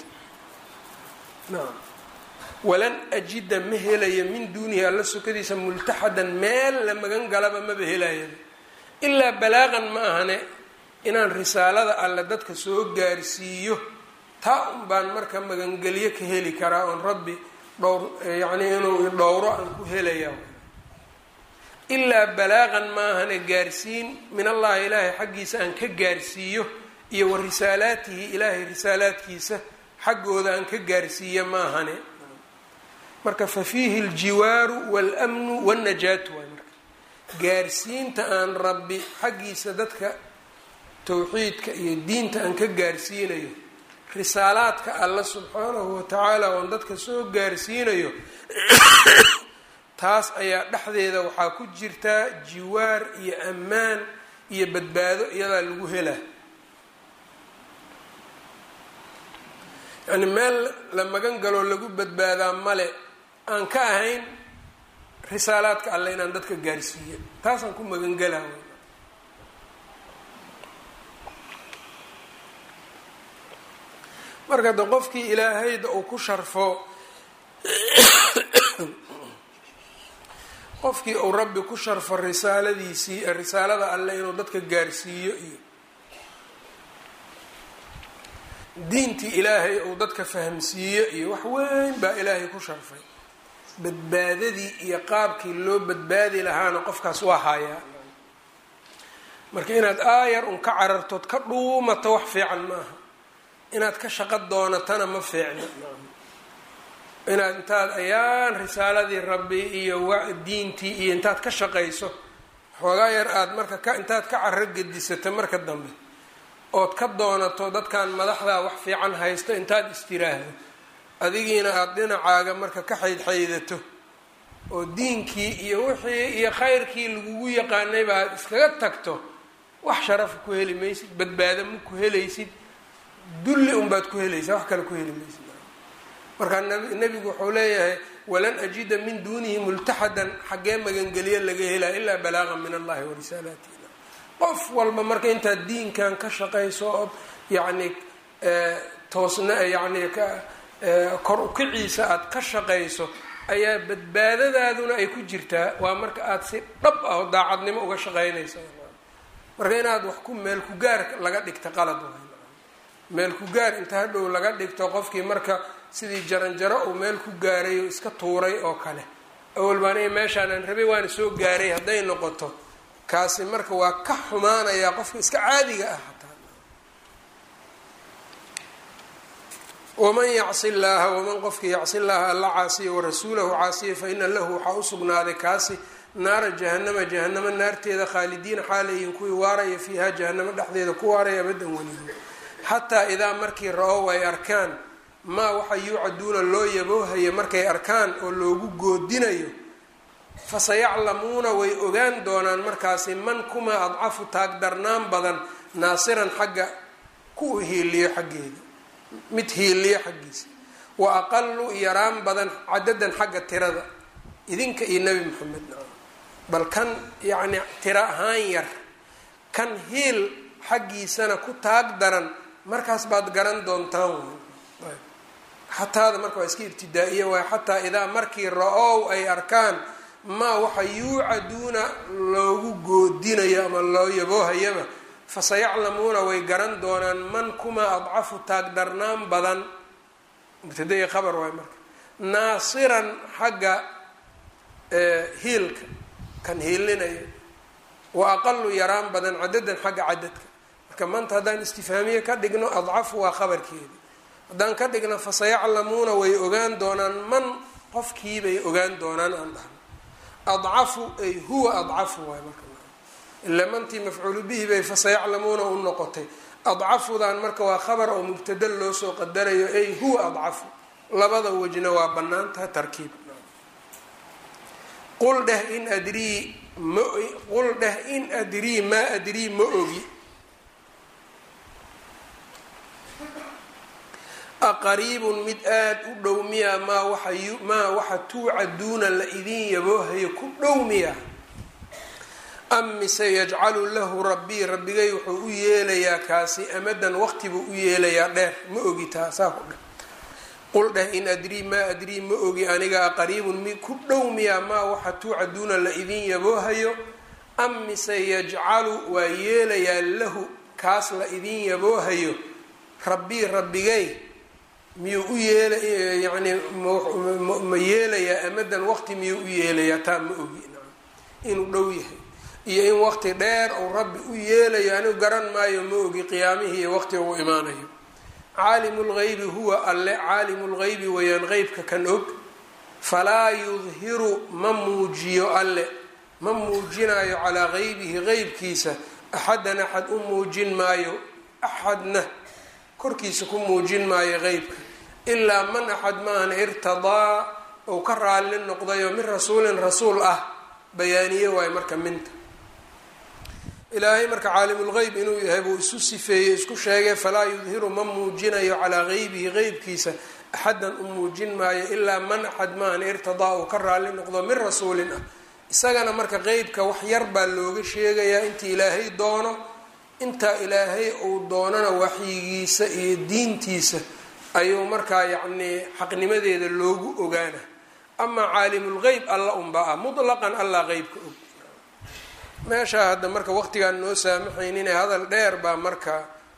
naam walan ajida ma helayo min duunihi alla sokadiisa multaxadan meel la magan galaba maba helaya ilaa balaaqan ma ahane inaan risaalada alle dadka soo gaarsiiyo taa un baan marka magangelyo ka heli karaa oon rabbi dhowr yacnii inuu dhowro aan ku helaya ilaa balaaqan ma ahane gaarsiin min allahi ilaahay xaggiisa aan ka gaarsiiyo iyo wa risaalaatihi ilaahay risaalaadkiisa xaggooda aan ka gaarsiiya ma ahane marka fa fiihi aljiwaaru walmnu wاlnajaatu waay marka gaarsiinta aan rabbi xaggiisa dadka towxiidka iyo diinta aan ka gaarsiinayo risaalaadka alla subxaanahu watacaala oon dadka soo gaarsiinayo taas ayaa dhexdeeda waxaa ku jirtaa jiwaar iyo ammaan iyo badbaado iyadaa lagu helaa yacni meel la magan galoo lagu badbaadaa male aan ka ahayn risaalaadka alle inaan dadka gaarsiiyo taasaan ku magangelaa marka de qofkii ilaahayda uu ku sharfo qofkii uu rabbi ku sharfo risaaladiisii risaalada alle inuu dadka gaarsiiyo iyo diintii ilaahay uu dadka fahamsiiyo iyo wax weyn baa ilaahay ku sharfay badbaadadii iyo qaabkii loo badbaadi lahaana qofkaas waa hayaa marka inaad aayar un ka carartood ka dhuumato wax fiican maaha inaad ka shaqo doonatana ma fiicna inaad intaad ayaan risaaladii rabbi iyo diintii iyo intaad ka shaqayso xoogaa yar aada marka ka intaad ka caro gedisato marka dambe ood ka doonato dadkan madaxdaa wax fiican haysto intaad istiraahdo adigiina aada dhinacaaga marka ka xaydxaydato oo diinkii iyo wixii iyo khayrkii lagugu yaqaanayba aada iskaga tagto wax sharafa ku heli maysid badbaado ma ku helaysid dulli unbaad ku helaysaa wax kale ku heli maysid markaa nebigu wuxuu leeyahay walan ajida min duunihi multaxadan xaggee magangeliyo laga helaa ilaa balaaqan min allahi wa risaalaatihi qof walba marka intaad diinkan ka shaqayso ood yacni toosna yacni kor ukiciisa aada ka shaqayso ayaa badbaadadaaduna ay ku jirtaa waa marka aada si dhab ah oo daacadnimo uga shaqaynaysa marka inaad wax ku meel ku gaar laga dhigta qalad waay meel ku gaar inta hadhow laga dhigto qofkii marka sidii jaranjaro uu meel ku gaaray oo iska tuuray oo kale awal baan meeshaanaan rabay waana soo gaaray hadday noqoto kaasi marka waa ka xumaanayaa qofka iska caadiga ah hataa waman yacsi llaaha waman qofkii yacsi llaaha alla caasiya warasuulahu caasiya fa ina lahu waxaa usugnaaday kaasi naara jahanama jahanamo naarteeda khaalidiina xaalayihin kuwii waaraya fiiha jahanamo dhexdeeda ku waaraya abadan weligood xataa idaa markii ra-ow ay arkaan maa waxa yuucaduuna loo yaboohaya markay arkaan oo loogu goodinayo fasayaclamuuna way ogaan doonaan markaasi man kumaa adcafu taagdarnaan badan naasiran xagga ku hiiliyo xaggeeda mid hiiliyo xaggiisa wa aqalu yaraan badan cadadan xagga tirada idinka iyo nebi moxamed bal kan yacni tiro ahaan yar kan hiil xaggiisana ku taag daran markaas baad garan doontaan wey xataada marka waa iska ibtidaa-iya waay xataa idaa markii ra-ow ay arkaan maa waxa yuucaduuna loogu goodinayo ama loo yaboohayaba fasayaclamuuna way garan doonaan man kumaa adcafu taagdarnaan badan mubtadai khabar waay marka naasiran xagga hiilka kan hiilinayo wa aqalu yaraan badan cadadan xagga cadadka marka maanta haddaan istifhaamiye ka dhigno adcafu waa khabarkeedi haddaan ka dhigno fasayaclamuuna way ogaan doonaan man qofkiibay ogaan doonaan aan dhahno adcafu ay huwa adcafu waay marka ila mantii mafcuulu bihi bay fasayaclamuuna u noqotay adcafudan marka waa khabar oo mubtada loo soo qadarayo ay huwa adcafu labada wejna waa banaantaha tarkiib qul dheh in adrii ma qul dheh in adrii maa adrii ma ogi aqariibun mid aada u dhow miya maa waxa maa waxa tuucaduuna la idin yaboohayo ku dhow miya am mise yajcalu lahu rabbii rabbigay wuxuu u yeelayaa kaasi amadan waqti buu u yeelayaa dheer ma ogi taa saa ku dheh qul dheh in adrii maa adrii ma ogi aniga aqariibun mi ku dhow miya maa waxa tuucaduuna la idin yaboohayo am mise yajcalu waa yeelayaa lahu kaas la idin yaboohayo rabbii rabbigay miyuu u yeela yani ma yeelayaa amadan waqti miyuu u yeelayaa taa ma ogi inuu dhow yahay iyo in waqti dheer uu rabbi u yeelayo anigu garan maayo ma ogi qiyaamihii iyo waqtiga uu imaanayo caalimu lgaybi huwa alle caalimu lgaybi wayaan qeybka kan og falaa yudhiru ma muujiyo alle ma muujinayo calaa gaybihi qeybkiisa axadan axad u muujin maayo axadna korkiisa ku muujin maayo qeybka ilaa man axad maahan irtadaa ou ka raalli noqdayo min rasuulin rasuul ah bayaaniye waayo marka minta ilaahay marka caalimulgeyb inuu yahay buu isu sifeeyey isku sheegay falaa yudhiru ma muujinayo calaa geybihi qeybkiisa axadan u muujin maayo ilaa man axad maahan irtadaa uu ka raalli noqdo min rasuulin ah isagana marka qeybka wax yar baa looga sheegayaa inta ilaahay doono intaa ilaahay uu doonana waxyigiisa iyo diintiisa ayuu markaa yacnii xaqnimadeeda loogu ogaana amaa caalimulgeyb alla unbaa ah mutlaqan allah qeybka og meeshaa hadda marka waqtigaan noo saamaxaynin hadal dheer baa marka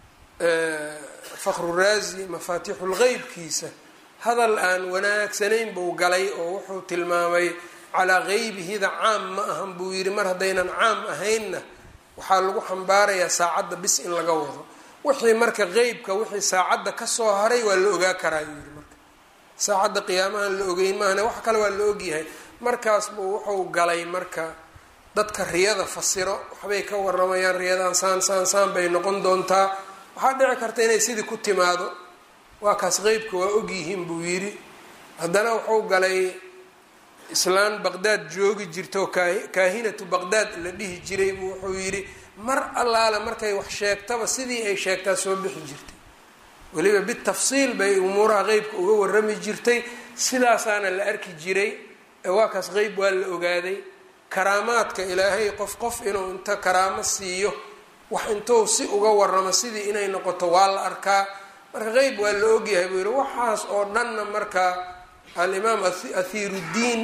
fakhruraazi mafaatixulgeybkiisa hadal aan wanaagsanayn buu galay oo wuxuu tilmaamay calaa geybihida caam ma ahan buu yidhi mar haddaynan caam ahaynna waxaa lagu xambaarayaa saacadda bis in laga wado wixii marka qeybka wixii saacadda kasoo haray waa la ogaa karaa yuu yihi marka saacadda qiyaamahan la ogeyn maahane wax kale waa la ogyahay markaas buu wuxuu galay marka dadka riyada fasiro waxbay ka waramayaan riyadan saan saan saan bay noqon doontaa waxaa dhici karta inay sidii ku timaado waa kaas qeybka waa ogyihiin buu yidhi haddana wuxuu galay islaan baqdaad joogi jirta oo kaahinatu baqdaad la dhihi jiray buu wuxuu yidhi mar allaale markay wax sheegtaba sidii ay sheegtaa soo bixi jirtay weliba bitafsiil bay umuuraha qeybka uga warami jirtay sidaasaana la arki jiray waa kaas qeyb waa la ogaaday karaamaadka ilaahay qof qof inuu inta karaamo siiyo wax intuu si uga waramo sidii inay noqoto waa la arkaa marka qeyb waa la ogyahay buu yihi waxaas oo dhanna marka alimaam athiiruddiin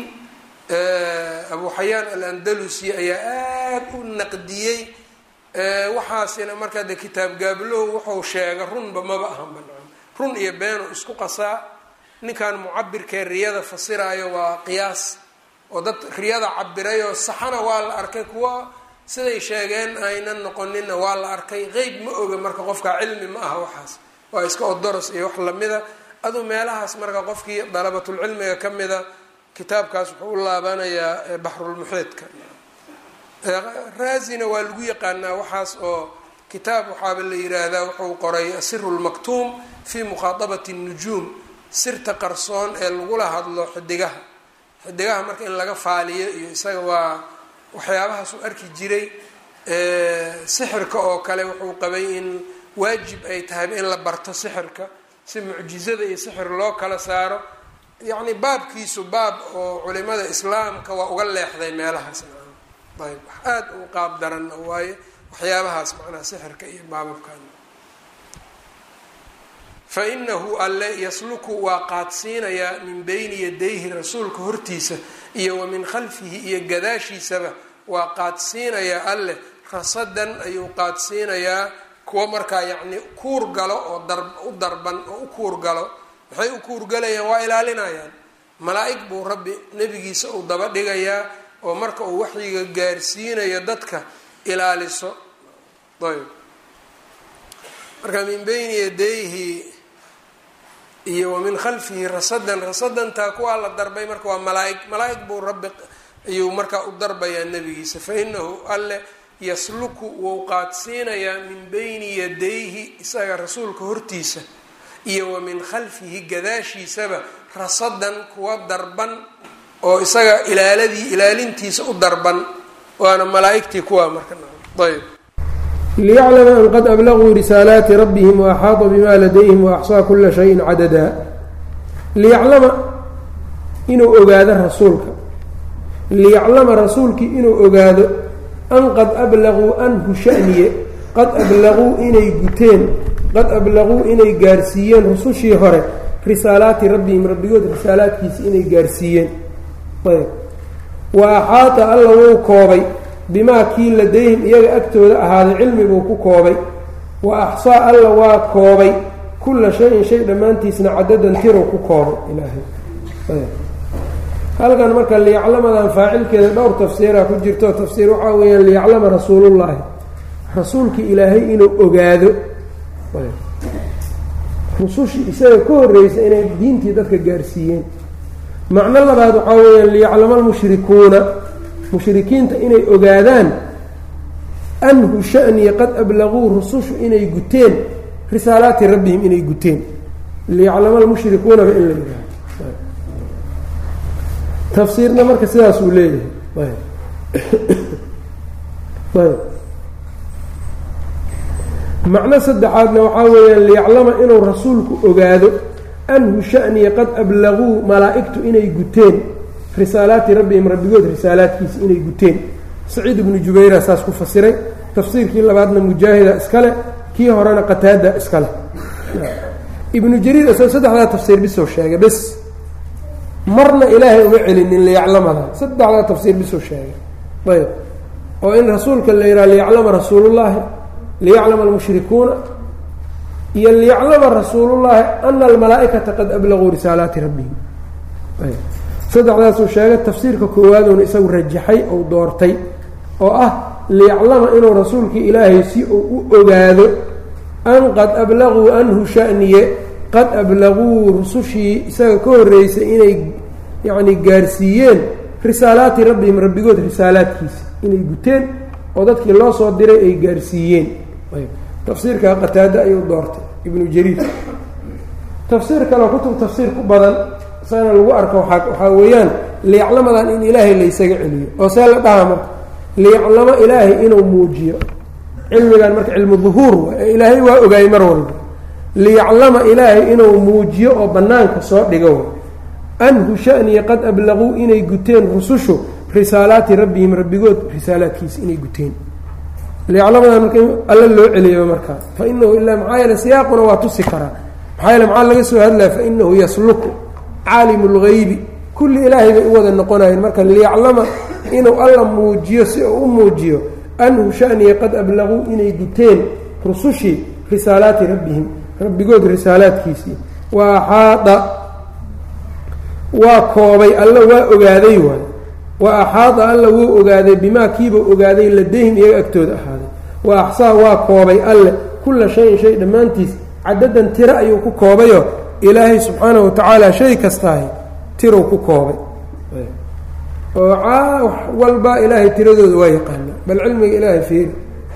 abu xayaan alandalusi ayaa aada u naqdiyey waxaasina markaa de kitaab gaablow wuxuu sheega runba maba ahan banaan run iyo beenu isku qasaa ninkan mucabirkee riyada fasiraayo waa qiyaas oo dad riyada cabirayoo saxana waa la arkay kuwa siday sheegeen aynan noqonina waa la arkay qeyb ma oga marka qofkaa cilmi ma aha waxaas waa iska odoros iyo wax lamida aduu meelahaas marka qofkii dalabatulcilmiga ka mida kitaabkaas wuxuu u laabanayaa baxrulmuxiidka raazina waa lagu yaqaanaa waxaas oo kitaab waxaaba la yiraahdaa wuxuu qoray asiru lmaktuum fi mukhaaabati nujuum sirta qarsoon ee lagula hadlo xidigaha xidigaha marka in laga faaliyo iyo isaga waa waxyaabahaas u arki jiray sixirka oo kale wuxuu qabay in waajib ay tahayba in la barto sixirka si mucjizada iyo sixir loo kala saaro yacni baabkiisu baab oo culimada islaamka waa uga leexday meelahaas ayb wax aada u qaab daran waaye waxyaabahaas macnaha sixirka iyo baababkan fa inahu alle yasluku waa qaadsiinayaa min beyni yadayhi rasuulka hortiisa iyo wa min khalfihi iyo gadaashiisaba waa qaadsiinayaa alleh rasadan ayuu qaadsiinayaa kuwa markaa yacni kuur galo oo dar u darban oo u kuur galo maxay u kuurgalayaan waa ilaalinayaan malaa-ig buu rabbi nebigiisa uu daba dhigayaa oo marka uu waxyiga gaarsiinayo dadka ilaaliso ayb marka min beyni yadayhi iyo wa min khalfihi rasadan rasadantaa kuwaa la darbay marka waa malaa-ig malaa-ig buu rabbi ayuu markaa u darbayaa nebigiisa fa inahu alle yasluku wou qaadsiinayaa min beyni yadayhi isaga rasuulka hortiisa iyo wa min khalfihi gadaashiisaba rasadan kuwa darban oo isaga ilaaladii ilaalintiisa u darban waana malaa-igtii kuwaa marka ayb liyaclama an qad ablaguu risaalaati rabbihim waaxaata bima ladayhim waaxsaa kula shayin cadadaa liyaclama inuu ogaado rasuulka liyaclama rasuulkii inuu ogaado an qad ablaguu anhu shaniye qad ablaguu inay guteen qad ablaguu inay gaarsiiyeen rusushii hore risaalaati rabbihim rabbigood risaalaadkiisa inay gaarsiiyeen ayb wa axaata alla wuu koobay bimaa kii ladayhim iyaga agtooda ahaaday cilmibuu ku koobay wa axsaa alla waa koobay kulla shayin shay dhammaantiisna cadadan tirow ku koobay ilaahay halkan marka liyaclamadan faacilkeeda dhowr tafsiiraa ku jirto tafsiir waxaa weeyaan liyaclama rasuulullaahi rasuulkii ilaahay inuu ogaado rusushii isaga ka horreysa inay diintii dadka gaarsiiyeen macno labaad waxaa weeyaan liyaclama almushrikuuna mushrikiinta inay ogaadaan anhu shaniya qad ablaguu rusushu inay guteen risaalaati rabbihim inay guteen liyaclama almushrikuunaba in la yidhaaho tafsiirna marka sidaas uu leeyahay ayb macno saddexaadna waxaa weeyaan liyaclama inuu rasuulku ogaado anhu shaniya qad ablaguu malaa-igtu inay guteen risaalaati rabbihim rabbigood risaalaadkiisa inay guteen saciid ibnu jubayra saas ku fasiray tafsiirkii labaadna mujaahida iskale kii horena qataada iskale ibnu jariir isagoo saddexdaa tafsiir bisoo sheegay bes marna ilaahay uma celinin liyaclamadan saddexdaa tafsiir bisoo sheegay ayb oo in rasuulka la yidhaha liyaclama rasuulullaahi liyaclama almushrikuuna iyo liyaclama rasuulullaahi ana almalaa-ikata qad ablaguu risaalaati rabbihim saddexdaasuu sheegay tafsiirka koowaaduna isagu rajaxay ou doortay oo ah liyaclama inuu rasuulkii ilaahay si uu u ogaado an qad ablaguu anhu shaniye qad ablaguu rusushii isaga ka horreysay inay yacni gaarsiiyeen risaalaati rabbihim rabbigood risaalaadkiisa inay guteen oo dadkii loo soo diray ay gaarsiiyeen tafsiirkaa qataado ayuu doortay ibnu jariir tafsiir kaleo kutub tafsiir ku badan isagana lagu arko waaa waxaa weeyaan liyaclamadan in ilaahay laysaga celiyo oo see la dhaha marka liyaclamo ilaahay inuu muujiyo cilmigan marka cilmu duhuur wa ee ilaahay waa ogaayey mar walba liyaclama ilaahay inuu muujiyo oo bannaanka soo dhigo anhu shaniya qad ablaguu inay guteen rusushu risaalaati rabbihim rabbigood risaalaadkiisa inay guteen liyaclamadan marka alla loo celiyaba markaa fa inahu ilaa maxaa yeele siyaaquna waa tusi karaa maxaa yeele maxaa laga soo hadlaya fa inahu yasluku caalimu lgaybi kulli ilaahay bay u wada noqonayeen marka liyaclama inuu alla muujiyo si uu u muujiyo anhu shaniya qad ablaguu inay guteen rusushii risaalaati rabbihim rabbigood risaalaadkiisii wa axaada waa koobay alla waa ogaaday waay wa axaada alla wuu ogaaday bimaa kiiba ogaaday ladayhim iyaga agtooda ahaaday wa axsaa waa koobay alle kulla shayin shay dhammaantiis cadadan tiro ayuu ku koobayo ilaahay subxaanahu watacaala shay kastaahi tirow ku koobay oo wax walba ilaahay tiradooda waa yaqaanaa bal cilmiga ilaahay fiiri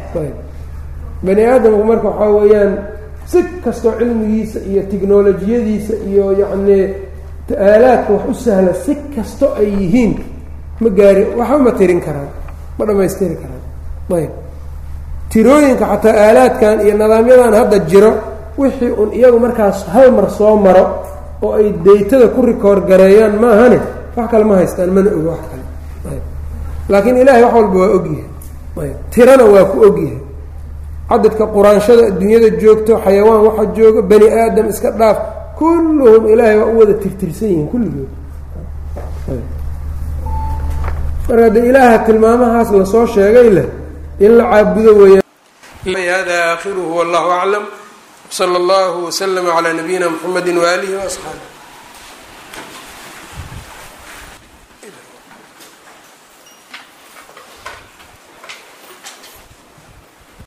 bani aadamku marka waxaa weeyaan si kastoo cilmigiisa iyo tiknolojiyadiisa iyo yacnii aalaadka wax u sahla si kasto ay yihiin ma gaari waxba ma tirin karaan ma dhammaystiri karaan ayb tirooyinka xataa aalaadkan iyo nidaamyadan hadda jiro wixii un iyagu markaas hal mar soo maro oo ay daytada ku rikoor gareeyaan maahane wax kale ma haystaan mana ogo wax kale ayb laakiin ilaahay wax walba waa ogyahay ayb tirana waa ku ogyahay cadadka quraanshada adduunyada joogto xayawaan waxa jooga bani aadam iska dhaaf kulluhum ilaahay waa u wada tirtirsan yihiin kulligood marka de ilaaha tilmaamahaas lasoo sheegay leh in la caabudo weeyaan hada aakhiruhu wallahu aclam wsala allahu waslama calaa nabiyina mxamedi waaalihi waasxaabi